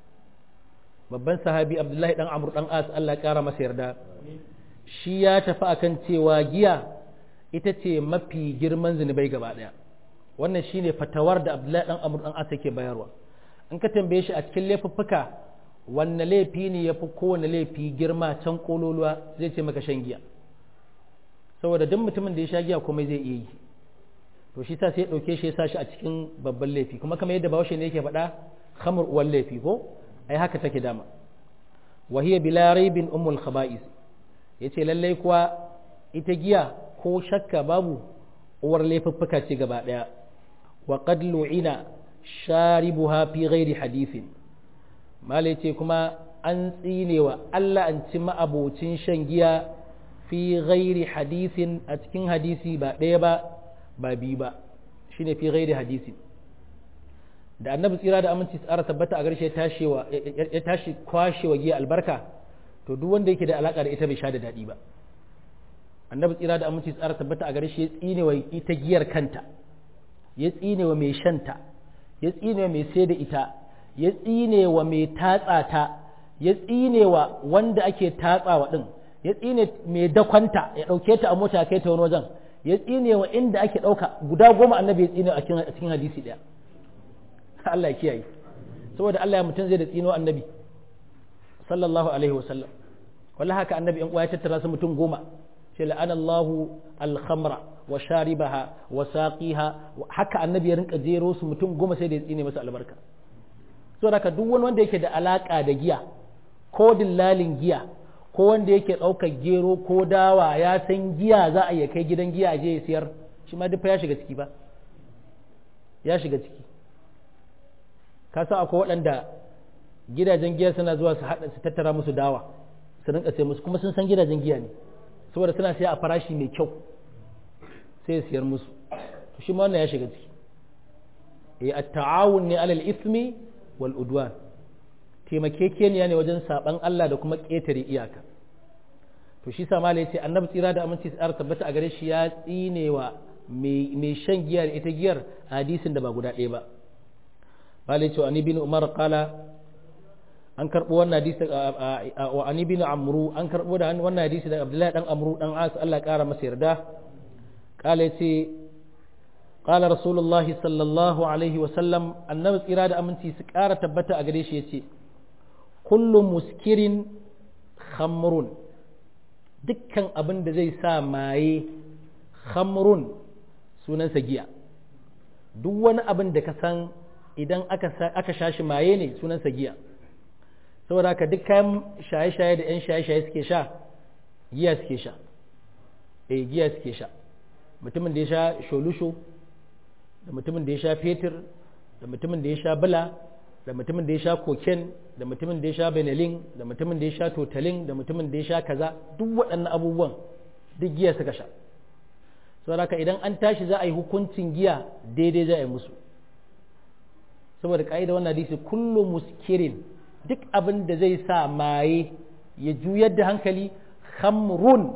babban sahabi abdullahi dan amur dan as Allah kara masa yarda shi ya tafi akan cewa giya ita ce mafi girman zunubai gaba daya wannan shine fatawar da abdullahi dan amur dan as yake bayarwa in ka tambaye shi a cikin laifuffuka wanne laifi ne yafi kowane laifi girma can kololuwa zai ce maka shan giya saboda duk mutumin da ya sha giya komai zai iya yi to shi sa sai ya ɗauke shi ya sa shi a cikin babban laifi kuma kamar yadda bahaushe ne yake faɗa khamr uwan laifi ko ai haka take dama wa hiya bila raibin ummul khaba'is yace lallai kuwa ita giya ko shakka babu uwar laifuffuka ce gaba daya wa qad lu'ina sharibuha fi ghairi hadithin mala yace kuma an tsinewa Allah an ci ma'abocin shan giya fi ghairi hadithin a cikin hadisi ba ɗaya ba ba biyu ba shi ne fi gaida hadisi da annabi tsira da aminci tsara tabbata a garshe ya tashi kwashewa giya albarka to duk wanda yake da alaka da ita bai sha da daɗi ba annabi tsira da aminci tsara tabbata a garshe ya tsine wa ita giyar kanta ya tsine wa mai shanta ya tsine wa mai sai da ita ya tsine wa mai tatsa ta ya tsine wa wanda ake tatsawa din ya tsine mai dakwanta ya ɗauke ta a mota kai ta wani wajen ya tsine wa inda ake ɗauka guda goma annabi ya tsine a cikin hadisi ɗaya Allah ya kiyaye saboda Allah ya mutum zai da tsino annabi sallallahu alaihi wasallam wallahi haka annabi in ya tattara su mutum goma ce la'anallahu al-khamra wa sharibaha wa saqiha haka annabi ya rinka jero su mutum goma sai da ya tsine masa albarka saboda haka duk wani wanda yake da alaka da giya ko dillalin giya ko wanda yake ɗaukar gero ko dawa ya san giya za a iya kai gidan giya a je ya siyar shi ma duk ya shiga ciki ba ya shiga ciki ka san akwai waɗanda gidajen giya suna zuwa su haɗa su tattara musu dawa su rinka sai musu kuma sun san gidajen giya ne saboda suna siya a farashi mai kyau sai siyar musu to shi ma wannan ya shiga ciki eh at-ta'awun ne alal ismi wal udwan taimakekeniya ne wajen saban Allah da kuma ƙetare iyaka to shi sa malai ce annabi tsira da aminci tsara tabbata a gare shi ya tsinewa mai shan giya da ita giyar hadisin da ba guda ɗaya ba malai ce ani bin umar qala an karɓo wannan hadisi wa ani bin amru an karɓo da wannan hadisi daga abdullahi dan amru dan as Allah ƙara masa yarda qala ce قال رسول الله صلى الله عليه وسلم النبي tsira da aminci su ƙara tabbata a gare shi yace kullu muskirin khamrun dukkan abin da zai sa maye khamrun sunansa giya duk wani abin da ka san idan aka sha shi maye ne sunansa giya saboda haka duk kayan shaye-shaye da 'yan shaye-shaye suke sha giya suke sha eh giya suke sha mutumin da ya sha sholusho da mutumin da ya sha fetur da mutumin da ya sha bula da mutumin da ya sha koken da mutumin da ya sha benelin da mutumin da ya sha totalin da mutumin da ya sha kaza duk waɗannan abubuwan duk giya suka sha saboda idan an tashi za a yi hukuncin giya daidai za a yi musu saboda ka'ida wannan hadisi kullu muskirin duk abin da zai sa maye ya juyar da hankali khamrun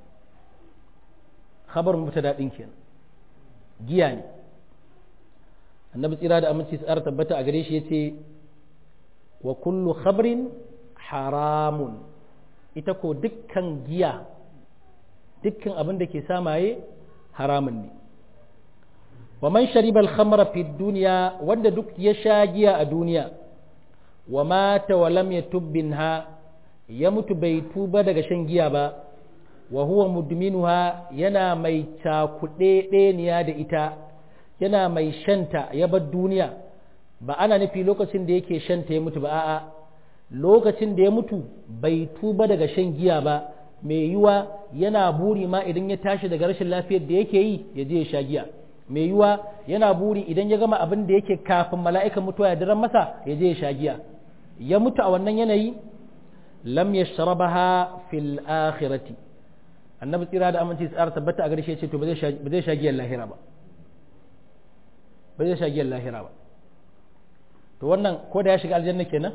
khabar mubtada din kenan giya ne annabi tsira da aminci tsara tabbata a gare shi yace wa kullu khabrin haramun ita ko dukkan giya dukkan abin da ke samaye haramun ne wa man shariba al-khamra fi dunya wanda duk ya sha giya a duniya wa mata wa lam yatub minha ya mutu bai tuba daga shan giya ba wa huwa mudminuha yana mai cakuɗe ɗeniya da ita yana mai shanta ya bar duniya ba ana nufi lokacin da yake shanta ya mutu ba a'a lokacin da ya mutu bai tuba daga shan giya ba mai yiwa yana buri ma idan ya tashi daga rashin lafiyar da yake yi ya je ya sha giya mai yiwa yana buri idan ya gama abin da yake kafin mala'ikan mutuwa ya daren masa ya je ya sha giya ya mutu a wannan yanayi lam yashrabaha fil akhirati annabi tsira da aminci tsara tabbata a garshe ce to ba zai sha giyar lahira ba ba zai sha giyar lahira ba to wannan ko da ya shiga aljanna kenan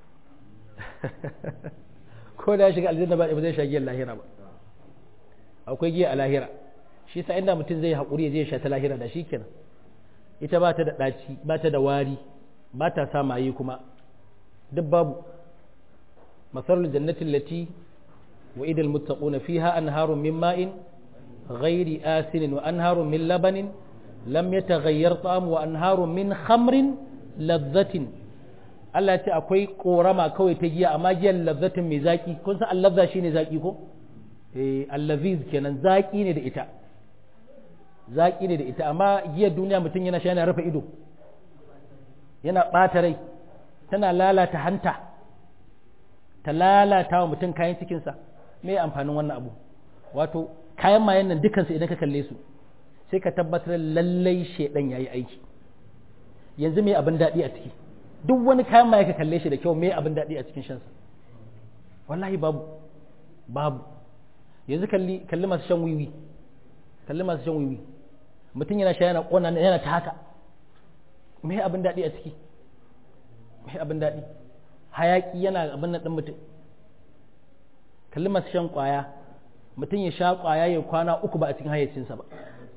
ko da ya shiga aljanna ba ba zai sha giyar lahira ba akwai giya a lahira shi sa inda mutum zai haƙuri ya je sha ta lahira da shi kenan ita ba ta da ɗaci ba ta da wari ba ta sa maye kuma duk babu masalul jannatin lati wa idal muttaquna fiha anharun min ma'in ghairi asinin wa anharun min labanin lam yataghayyar ta'am wa anharun min khamrin ladhatin Allah ce akwai korama kawai ta giya amma giyar lazzatin mai zaki kun san allazza shine zaki ko eh allaziz kenan zaki ne da ita zaki ne da ita amma giyar duniya mutum yana sha yana rufe ido yana ɓata rai tana lalata hanta ta lalata wa mutum kayan cikinsa me amfanin wannan abu wato kayan mayan nan dukansu idan ka kalle su sai ka tabbatar lallai shaidan yayi aiki yanzu me abin daɗi a ciki duk wani kayan maye ka kalle shi da kyau me abin daɗi a cikin shansa wallahi babu babu yanzu kalli kalli masu shan wiwi kalli masu shan wiwi mutum yana sha yana ƙona yana ta haka me abin daɗi a ciki me abin daɗi hayaƙi yana abin nan ɗin mutum kalli masu shan ƙwaya mutum ya sha ƙwaya ya kwana uku ba a cikin hayyacinsa ba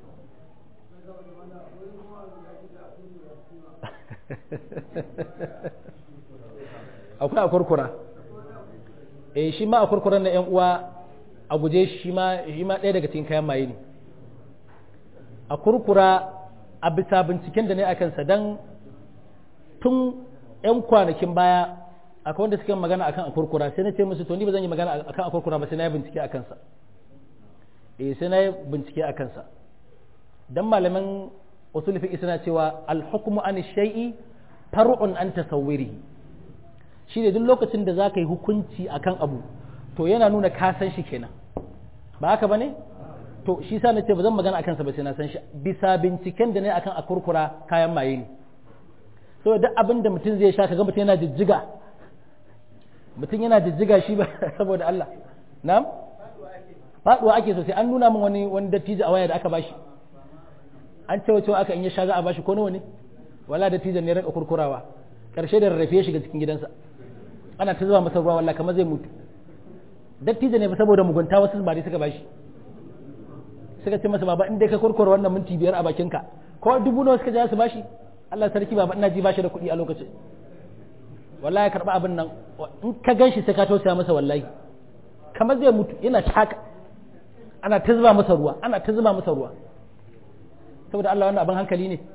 akwai a kurkura eh shi ma a kurkuran na yan uwa a guje shi ma shi ma ɗaya daga cikin kayan maye ne a kurkura a bisa binciken da ne akan sa dan tun yan kwanakin baya akwai wanda suke magana akan a kurkura sai na ce musu to ni ba zan yi magana akan a kurkura ba sai na yi bincike akan sa eh sai na yi bincike akan sa dan malaman usul fiqh suna cewa al-hukmu an shay'i far'un an tasawwirihi shi ne duk lokacin da za ka yi hukunci akan abu to yana nuna ka san shi kenan ba haka ba ne to shi sa na ce ba zan magana akan sa ba sai na san shi bisa binciken da ne akan a kurkura kayan maye ne so duk abin da mutum zai sha kaga mutum yana jijjiga mutum yana jijjiga shi ba saboda Allah na'am faduwa ake sosai an nuna min wani wani dattijo a waya da aka bashi an ce cewa aka in ya sha za a bashi ko nawa ne wala dattijon ne rinka kurkurawa karshe da rarrafe shiga cikin gidansa ana ta zuba masa ruwa wallahi kamar zai mutu dattijo ne saboda mugunta wasu ba suka bashi suka ce masa baba in dai ka kurkura wannan minti biyar a bakinka ko dubu nawa suka ja su bashi Allah sarki baba ina ji bashi da kuɗi a lokacin wallahi karba abin nan in ka ganshi sai ka tausaya masa wallahi kamar zai mutu yana shaka ana ta zuba masa ruwa ana ta zuba masa ruwa saboda Allah wannan abin hankali ne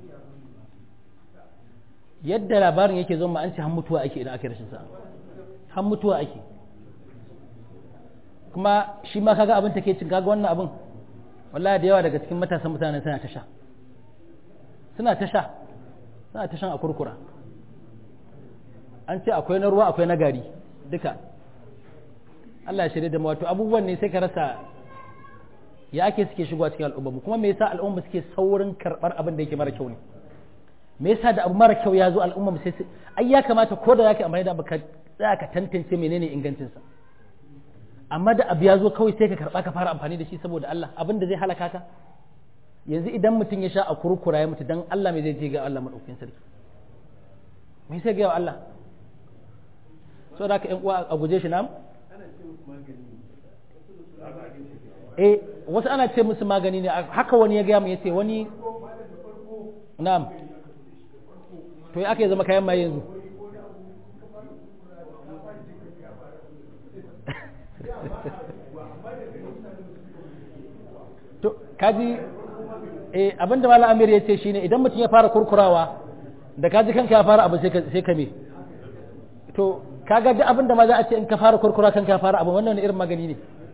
yadda labarin yake zo ma an ce han mutuwa ake idan aka rashin sa han mutuwa ake kuma shi ma kaga abin take cin kaga wannan abin wallahi da yawa daga cikin matasan mutanen suna ta sha suna ta sha suna ta shan a kurkura an ce akwai na ruwa akwai na gari duka Allah ya shirya da wato abubuwan ne sai ka rasa ya ake suke shigowa cikin al'umma kuma me yasa al'umma suke saurin karɓar abin da yake mara kyau ne me yasa da abu mara kyau ya zo al'umma mu sai ai ya kamata ko da zaka amfani da abu ka tsaya ka tantance menene ingancin sa amma da abu ya zo kawai sai ka karba ka fara amfani da shi saboda Allah abin da zai halaka ka yanzu idan mutum ya sha a kurkura ya mutu dan Allah me zai je ga Allah madaukakin sarki me sai ga Allah so da ka yan uwa a guje shi nam eh wasu ana ce musu magani ne haka wani ya gaya mu yace wani na'am to ya aka zama kayan maye yanzu to kaji eh abinda malam amir ya ce shine idan mutum ya fara kurkurawa da kaji kanka ya fara abu sai ka sai ka me to kaga duk abinda ma za a ce in ka fara kurkura kanka ya fara abu wannan wani irin magani ne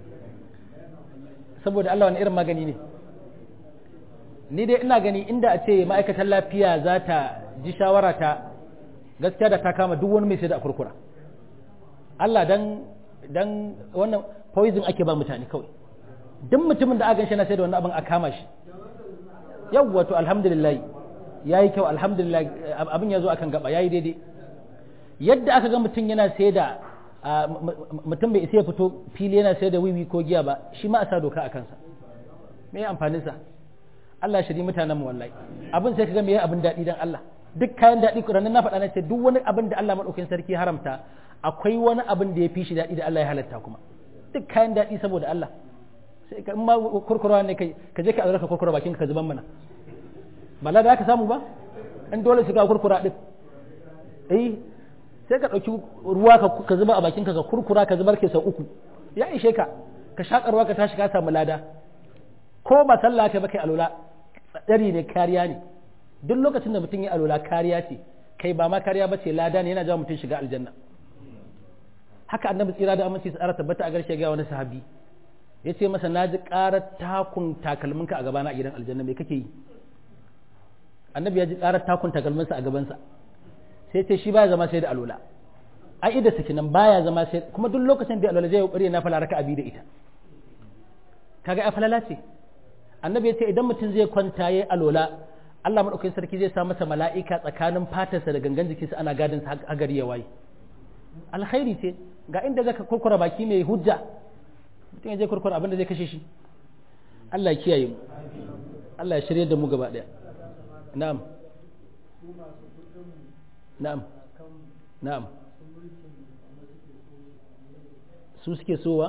saboda Allah wani irin magani ne ni dai ina gani inda a ce ma'aikatan lafiya za ta ji shawara ta gaskiya da ta kama duk wani mai sai da kurkura Allah dan dan wannan poison ake ba mutane kawai duk mutumin da aka shi na sai da wannan abin a kama shi yawwa to alhamdulillah yayi kyau alhamdulillah abin ya zo akan gaba yayi daidai yadda aka ga mutum yana sai da mutum bai isa ya fito fili yana sai da wiwi ko giya ba shi ma a sa doka a kansa me ya amfanin sa Allah ya shiri mutanen mu wallahi abin sai ka ga me abin daɗi dan Allah duk kayan daɗi ranar na faɗa na ce duk wani abin da Allah madaukakin sarki haramta akwai wani abin da ya fi shi daɗi da Allah ya halatta kuma duk kayan daɗi saboda Allah sai ka ma kurkura ne kai ka je ka azurka ka kurkura bakin ka zuban mana ba la da ka samu ba in dole su ga kurkura din eh sai ka ɗauki ruwa ka zuba a bakin ka ka kurkura ka zubar ke sau uku ya ishe ka ka shaƙa ruwa ka tashi ka samu lada ko ba sallah ka ba kai alola tsari ne kariya ne duk lokacin da mutum ya alola kariya ce kai ba ma kariya ba ce lada ne yana jawo mutum shiga aljanna haka annabi tsira da aminci tsara tabbata a garshe ga wani sahabi ya ce masa na ji ƙarar takun takalminka a gabana a gidan aljanna me kake yi annabi ya ji ƙarar takun takalminsa a gabansa sai ce shi baya zama sai da alola a ida saki nan baya zama sai kuma duk lokacin da alola zai yi ƙwari na fala raka abi da ita kaga ya falala ce annabi ya ce idan mutum zai kwanta yayi alola Allah madaukakin sarki zai sa masa mala'ika tsakanin fatarsa da gangan jikinsa ana gadin sa a gari ya waye alkhairi ce ga inda zaka kurkura baki mai hujja mutum ya je kurkura abin da zai kashe shi Allah ya kiyaye mu Allah ya shirye da mu gaba daya na'am na'am na'am su suke sowa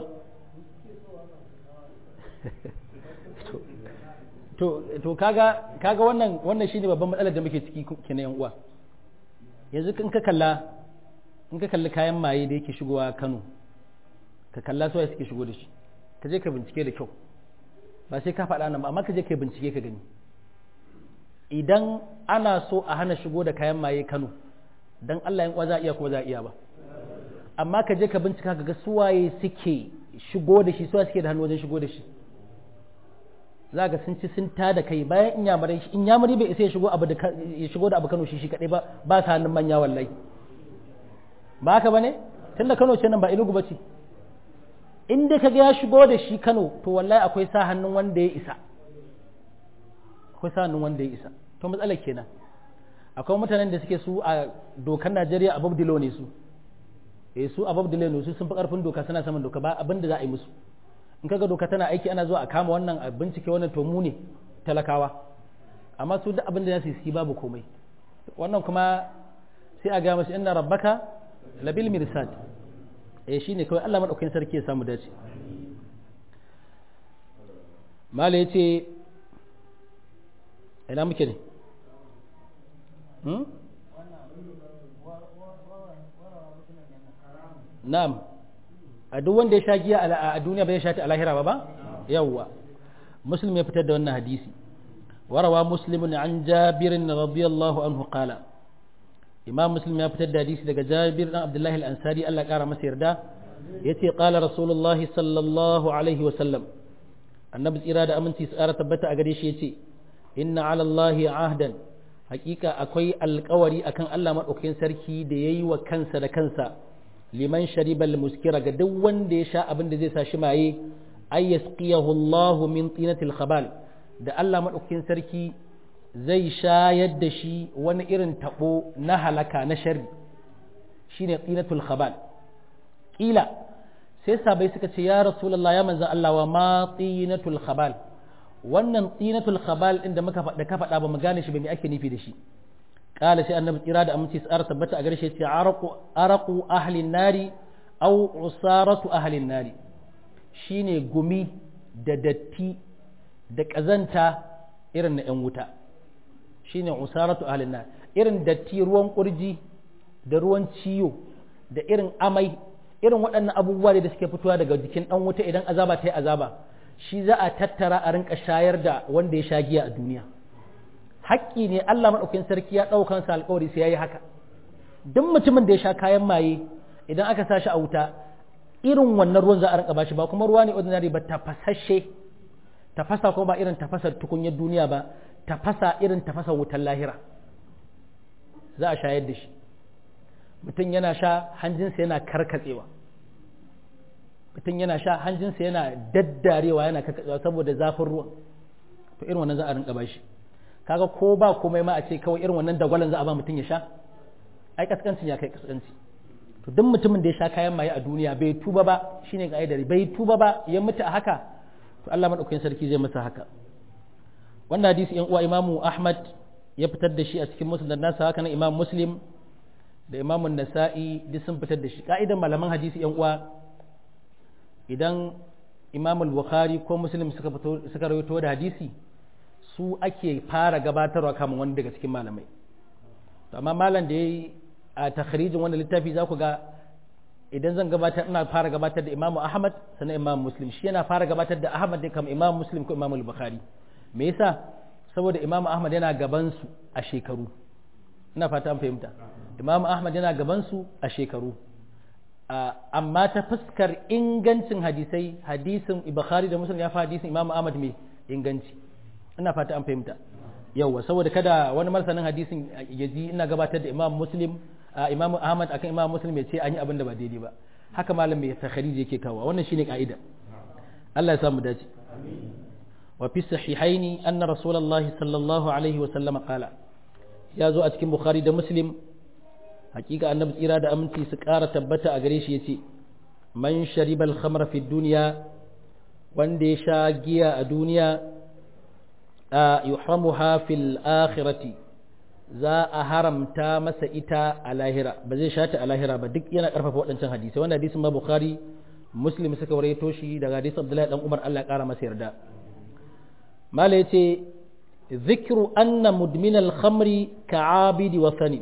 to to kaga kaga wannan wannan shine babban matsalar da muke ciki kenan yan uwa yanzu in ka kalla in ka kalli kayan maye da yake shigowa Kano ka kalla su suke shigo da shi ka je ka bincike da kyau ba sai ka faɗa nan ba amma ka je ka bincike ka gani idan ana so a hana shigo da kayan maye Kano dan Allah yan uwa za iya ko za iya ba amma ka je ka bincika ka ga suwaye suke shigo da shi suwaye suke da hannu wajen shigo da shi za ga sun ci sun ta da kai bayan inyamurai inyamuri bai isa ya shigo abu da ya shigo da abu Kano shi shi kadai ba ba sa hannun manya wallahi ba haka bane tunda Kano ce nan ba Enugu bace in dai kaga ya shigo da shi Kano to wallahi akwai sa hannun wanda ya isa akwai sa hannun wanda ya isa to matsalar kenan akwai mutanen da suke su a dokar Najeriya a Babdilo ne su eh su a Babdilo ne su sun fi karfin doka suna saman doka ba abin da za a yi musu in kaga doka tana aiki ana zuwa a kama wannan a bincike wannan to mu ne talakawa amma su duk abin da za su yi babu komai wannan kuma sai a ga masu inna rabbaka labil mirsad eh shine kawai Allah madaukakin sarki ya samu dace mala yace ina muke ne hmm? na'am a duk wanda ya sha giya a duniya bai sha ta a lahira ba ba yawwa muslim ya fitar da wannan hadisi warawa muslimun an jabirin radiyallahu anhu qala imam muslim ya fitar da hadisi daga jabir dan abdullahi al-ansari Allah kara masa yarda yace qala rasulullah sallallahu alaihi wa sallam annabi tsira da aminci tsara tabbata a gare shi yace inna ala allahi ahdan hakika akwai alkawari akan Allah madaukakin sarki da yayi wa kansa da kansa liman sharibal muskira ga duk wanda ya sha abin da zai sa shi maye ay yasqiyahu Allah min tinatil khabal da Allah madaukakin sarki zai shayar da shi wani irin tabo na halaka na sharri shine tsinatul khabal kila sai sabai suka ce ya rasulullah ya manzan Allah wa ma tsinatul khabal wannan tsinatul khabal din da muka faɗa ka faɗa ba mu gane shi ba me ake nufi da shi kala sai annabi tsira da aminci tsara tabbata a gare shi ce araqu araqu ahli nari aw usaratu ahli nari shine gumi da datti da kazanta irin na yan wuta shine usaratu ahli nari irin datti ruwan kurji da ruwan ciyo da irin amai irin waɗannan abubuwa da suke fitowa daga jikin ɗan wuta idan azaba ta yi azaba shi za a tattara a rinka shayar da wanda ya sha giya a duniya haƙƙi ne Allah maɗaukin sarki ya ɗaukan sa alƙawari sai ya yi haka duk mutumin da ya sha kayan maye idan aka sa shi a wuta irin wannan ruwan za a rinka bashi ba kuma ruwa ne ordinary ba tafasashe tafasa kuma ba irin tafasar tukunyar duniya ba tafasa irin tafasar wutar lahira za a shayar da shi mutum yana sha hanjinsa yana karkatsewa mutum yana sha hanjinsa yana daddarewa yana karkatsewa saboda zafin ruwan to irin wannan za a rinka bashi kaga ko ba komai ma a ce kawai irin wannan dagwalon za a ba mutum ya sha ai kaskancin ya kai kaskanci to duk mutumin da ya sha kayan maye a duniya bai tuba ba shine ga aidari bai tuba ba ya mutu a haka to Allah madaukakin sarki zai masa haka wannan hadisi yan uwa imamu Ahmad ya fitar da shi a cikin musnad nasa haka nan imam Muslim da imamun nasa'i duk sun fitar da shi ka'idan malaman hadisi yan uwa idan imamul bukhari ko muslim suka fito suka rawaito da hadisi su ake fara gabatarwa kamar wani daga cikin malamai to amma malam da yayi a takhrijin wannan littafi za ku ga idan zan gabatar ina fara gabatar da imamu ahmad sannan imam muslim shi yana fara gabatar da ahmad ne kamar imam muslim ko imamul bukhari me yasa saboda imam ahmad yana gaban su a shekaru ina fata an fahimta imam ahmad yana gabansu a shekaru amma ta fuskar ingancin hadisai hadisin bukhari da muslim ya fi hadisin imam ahmad mai inganci ina fata an fahimta yauwa saboda kada wani marsanin hadisin ya ji ina gabatar da imam muslim imam ahmad akan imam muslim ya ce an yi abin da ba daidai ba haka malam mai takhariji yake kawo wannan shine ka'ida Allah ya samu dace wa fi sahihaini anna rasulullahi sallallahu alaihi wa sallama qala ya zo a cikin bukhari da muslim hakika annabi tsira da aminci su ƙara tabbata a gare shi ya ce man sharibal khamra fi duniya wanda ya sha giya a duniya a yuhramuha fil akhirati za a haramta masa ita a lahira ba zai shata a lahira ba duk yana karfafa waɗancan hadisi wanda hadisin ma bukhari muslim suka waraito shi daga hadisin abdullahi dan umar Allah ya ƙara masa yarda mala yace ذكر أن مدمن الخمر كعابد وثني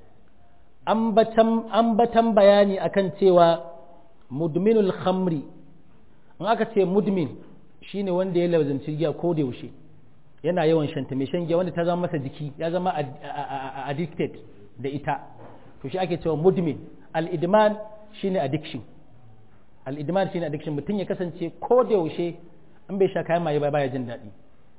ambatan bayani akan cewa mudminul khamri in aka ce mudmin shine wanda ya lazanci giya ko da yaushe yana yawan shanta mai shan giya wanda ta zama masa jiki ya zama addicted da ita to shi ake cewa mudmin al-idman shine addiction al-idman shine addiction mutum ya kasance ko da yaushe in bai sha kayan maye ba baya jin daɗi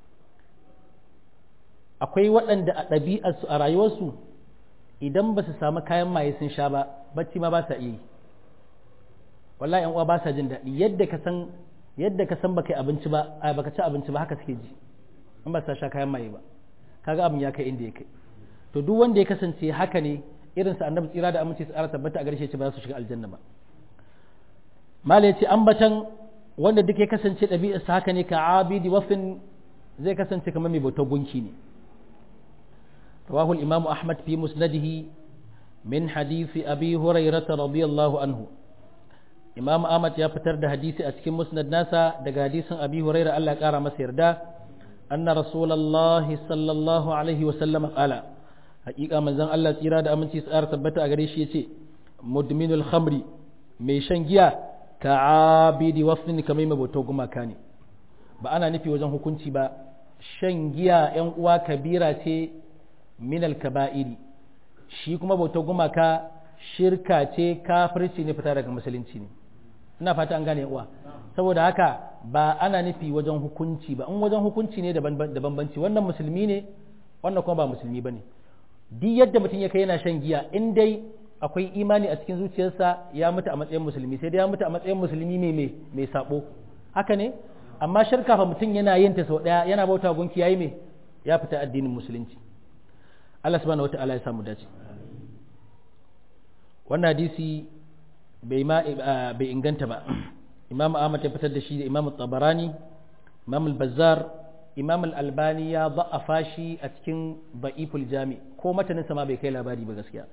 akwai waɗanda a ɗabi'arsu a rayuwarsu idan ba su samu kayan maye sun sha ba bacci ma ba sa iya yi wallahi yan uwa ba sa jin daɗi yadda ka san yadda ka san baka yi abinci ba a baka ci abinci ba haka suke ji in ba sa sha kayan maye ba kaga abin ya kai inda ya kai to duk wanda ya kasance haka ne irin sa annabi tsira da aminci tsara tabbata a garshe ce ba za su shiga aljanna ba mala yace ambatan wanda duk ya kasance ɗabi'arsa haka ne ka abidi wafin zai kasance kamar mai bautar gunki ne رواه الإمام أحمد في مسنده من حديث أبي هريرة رضي الله عنه إمام أحمد يا فتر ده حديث أسكن مسند ناسا ده حديث أبي هريرة الله قال مسير ده أن رسول الله صلى الله عليه وسلم قال حقيقة من زن الله سيرا ده أمن تسأر ثبت أغريش يسي مدمن الخمر ميشان جيا كعابد وفن كميمة بوتوغما كاني ba ana nufi wajen hukunci ba shan giya ‘yan uwa kabira ce minal kaba'iri shi kuma bautar gumaka shirka ce kafirci ne fita daga musulunci ne ina fata an gane uwa saboda haka ba ana nufi wajen hukunci ba in wajen hukunci ne da bambanci wannan musulmi ne wannan kuma ba musulmi ba ne duk yadda mutum ya kai yana shan giya in dai akwai imani a cikin zuciyarsa ya mutu a matsayin musulmi sai dai ya mutu a matsayin musulmi mai mai sabo haka ne amma shirka fa mutum yana yin ta sau daya yana bauta gunki yayi me ya fita addinin musulunci Allah subhanahu wata'ala ya samu dace wannan hadisi bai ma bai inganta ba imam ahmad ya fitar da shi da imam tabarani imam al-bazzar imam al-albani ya da'afa shi a cikin ba'iful jami ko matanin ma bai kai labari ba gaskiya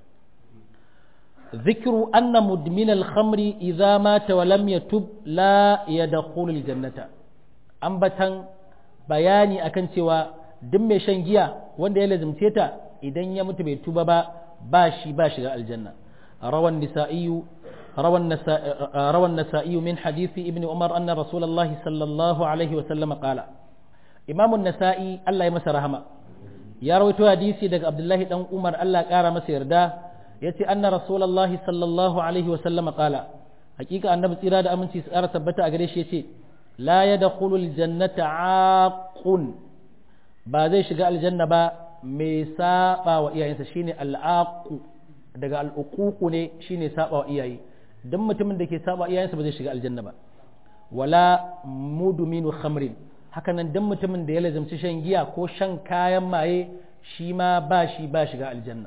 ذكر أن مدمن الخمر إذا مات ولم يتب لا يدخل الجنة أنبتن bayani akan cewa duk mai shan giya wanda ya lazimce ta idan ya mutu bai tuba ba ba shi ba shiga aljanna rawan nisa'iyu rawan rawan nasa'i min hadisi ibn umar anna rasulullahi sallallahu alaihi wa sallam qala imam an-nasa'i Allah ya masa rahama ya rawaito hadisi daga abdullahi dan umar Allah ya kara masa yarda yace anna rasulullahi sallallahu alaihi wa sallam qala hakika annabi tsira da aminci su ƙara tabbata a gare shi yace la yadkhulu aljannata aqun ba zai shiga aljanna ba mai saba wa iyayensa shine al'aqu daga al'uququ ne shine saba wa iyaye dan mutumin da ke saba iyayensa ba zai shiga aljanna ba wala mudminu khamrin haka nan dan mutumin da ya lazimci shan giya ko shan kayan maye shi ma ba shi ba shiga aljanna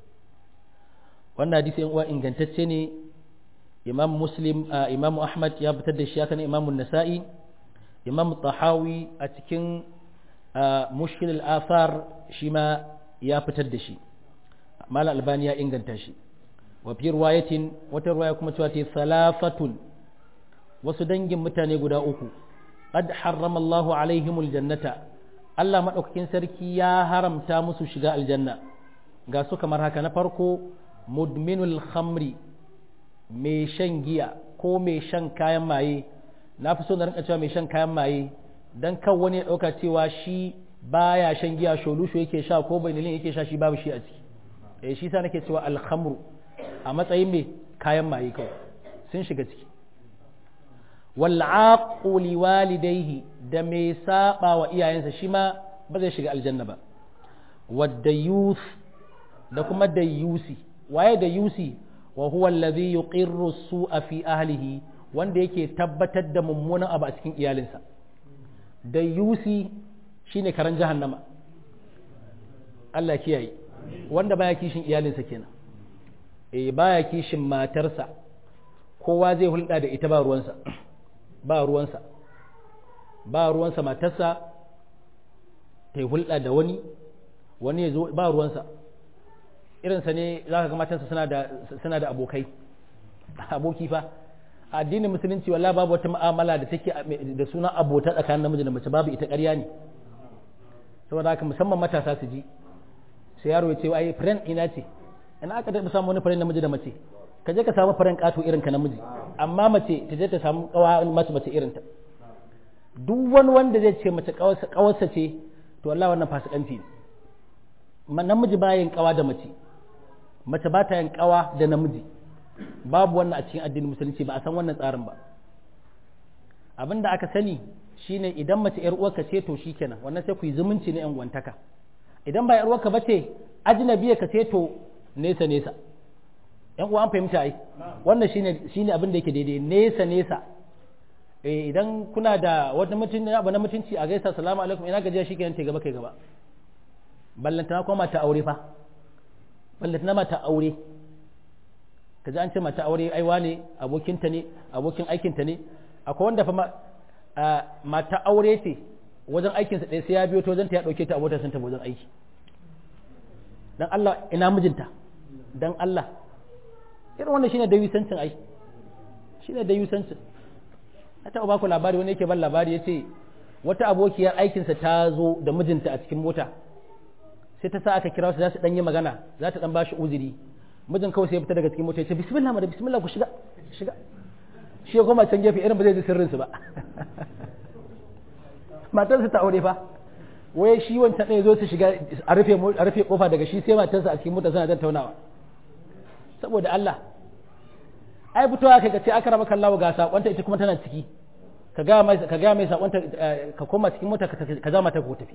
wannan hadisi yan uwa ingantacce ne imam muslim imam ahmad ya fitar da shi hakan imam nasa'i imam tahawi a cikin mushkil al-athar shi ma ya fitar da shi mal albani ya inganta shi wa fi riwayatin wata riwaya kuma cewa ta salafatun wasu dangin mutane guda uku qad harrama Allahu alaihimul jannata Allah madaukakin sarki ya haramta musu shiga aljanna ga su kamar haka na farko mudminul khamri mai shan giya ko mai shan kayan maye na fi so na rinka cewa mai shan kayan maye don kan wani ya ɗauka cewa shi baya shan giya sholusho yake sha ko bainilin yake sha shi babu shi a ciki eh shi sa nake cewa alhamru a matsayin mai kayan maye kawai sun shiga ciki wal aquli walidayhi da mai saba wa iyayensa shi ma ba zai shiga aljanna ba wadda youth da kuma da yusi waye da yusi wa huwa alladhi yuqirru su'a fi ahlihi wanda yake tabbatar da mummunan abu a cikin iyalinsa da yusi shine karan jahannama Allah kiyaye wanda baya kishin iyalinsa kenan eh baya kishin matarsa kowa zai hulɗa da ita ba ruwansa ba ruwansa ba ruwansa matarsa ta yi hulɗa da wani wani ya zo ba ruwansa irinsa ne za ka ga matansa suna da abokai aboki fa addinin musulunci wallah babu wata mu'amala da take da suna abota tsakanin namiji da mace babu ita ƙarya ne saboda haka musamman matasa su ji sai yaro ya ce ai friend ina ce ina aka taɓa samu wani friend namiji da mace ka je ka samu friend ƙato irin ka namiji amma mace ta je ta samu kawa mace mace irin ta duk wani wanda zai ce mace kawarsa ce to wallahi wannan fasikanci ne namiji ba yin kawa da mace mace ba ta yin kawa da namiji babu wannan a cikin addinin musulunci ba a san wannan tsarin ba abin da aka sani shine idan mace yar uwarka ce to shikenan wannan sai ku yi zumunci na yan gwantaka idan ba yar uwarka bace ajnabiya ka ce to nesa nesa yan uwa an fahimta ai wannan shine shine abin da yake daidai nesa nesa eh idan kuna da wata mutunci abu na mutunci a gaisa salamu alaikum ina gajiya shikenan te gaba kai gaba ballantana kuma mata aure fa ballantana mata aure ka ji an ce mata aure aiwa ne abokinta ne abokin aikinta ne akwai wanda fa mata aure ce wajen aikinsa ɗaya sai ya biyo ta wajen ta ya ɗauke ta a motar sun ta wajen aiki dan Allah ina mijinta dan Allah irin wannan shine da yusancin ai shine da yusancin na taɓa baku labari wani yake ban labari ya ce wata abokiyar aikinsa ta zo da mijinta a cikin mota sai ta sa aka kira su za su dan yi magana za ta dan bashi uzuri mijin kawai sai ya fita daga cikin mota ya ce bismillah ma da bismillah ku shiga shiga shi ya koma can gefe irin ba zai ji sirrin su ba matarsa ta aure fa waye shi wancan ɗaya zo su shiga a rufe a rufe kofa daga shi sai matarsa a cikin mota suna tattaunawa saboda Allah ai fitowa kai ka ce aka raba kallawa ga sakonta ita kuma tana ciki ka ga mai ka ga mai sakonta ka koma cikin mota ka zama ta ko tafi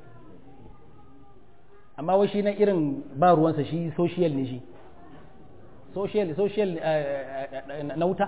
amma wai shi na irin ba ruwansa shi social ne shi social social na wuta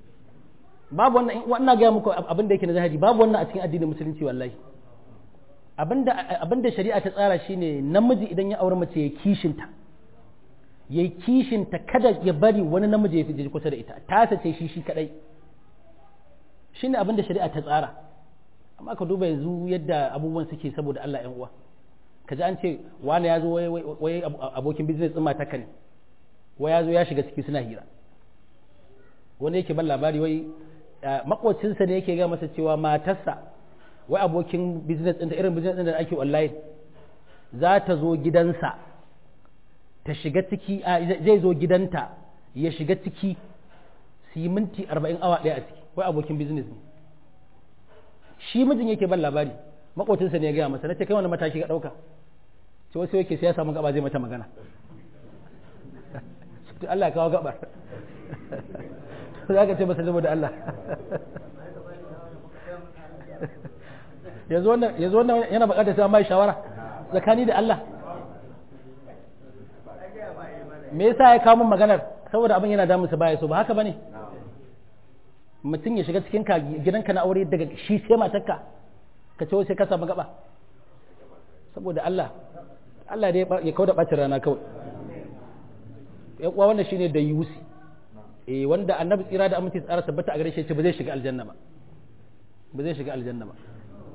babu wannan wannan ga muku abin da yake na zahiri babu wannan a cikin addinin musulunci wallahi abinda shari'a ta tsara shine namiji idan ya aure mace ya kishinta ya yi kishinta kada ya bari wani namiji ya fi kusa da ita ta sace shi shi kadai shine abinda shari'a ta tsara amma ka duba yanzu yadda abubuwan suke saboda Allah yan uwa ka ji an ce wani ya zo wai abokin business ɗin mataka ne wai ya zo ya shiga ciki suna hira wani yake ban labari wai makocinsa ne yake ga masa cewa matarsa wai abokin business ɗinta irin business ɗin da ake online za ta zo gidansa ta shiga ciki zai zo gidanta ya shiga ciki su yi minti arba'in awa ɗaya a ciki wai abokin business ne shi mijin yake ban labari makocinsa ne ya gaya masa na ce kai wani mataki ka ɗauka ce wasu yake sai ya samu gaba zai mata magana Allah ya kawo gabar za ka ce masa saboda Allah yanzu wannan yana bukatar sai mai shawara tsakani da Allah me yasa ya kawo min maganar saboda abin yana damunsa baya so ba haka bane mutum ya shiga cikin ka gidanka na aure daga shi sai matarka ka ce sai ka samu gaba saboda Allah Allah ya kawo da bacin rana kawai ya kuwa wannan shine da yusi eh wanda annabi tsira da aminci tsara tabbata a gare shi ce ba zai shiga aljanna ba ba zai shiga aljanna ba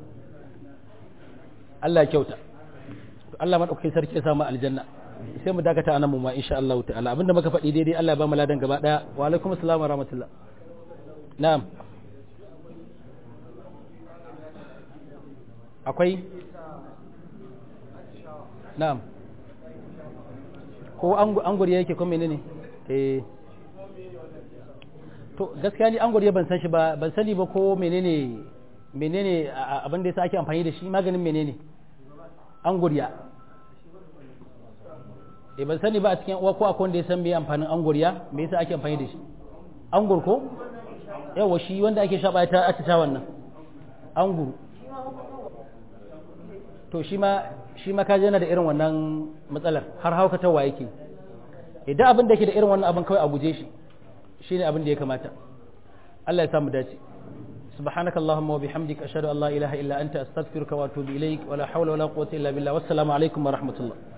Allah ya kyauta Allah madaukakin sarki ya samu aljanna sai mu dakata anan mu ma insha Allah ta'ala abinda muka faɗi daidai Allah ya ba mu ladan gaba daya wa alaikum assalam wa rahmatullah na'am akwai na'am ko anguri yake ko menene eh to gaskiya ni anguri ban san shi ba ban sani ba ko menene menene abin da yasa ake amfani da shi maganin menene anguriya eh ban sani ba a cikin uwa ko akwai wanda ya san me amfanin anguriya me yasa ake amfani da shi angur ko yawa shi wanda ake shaba ta a ta wannan anguru to shi ma shi ma kaje yana da irin wannan matsalar har haukatawa yake idan abin da ke da irin wannan abin kawai a guje shi shine abin da ya kamata Allah ya samu dace سبحانك اللهم وبحمدك أشهد أن لا إله إلا أنت أستغفرك وأتوب إليك ولا حول ولا قوة إلا بالله والسلام عليكم ورحمة الله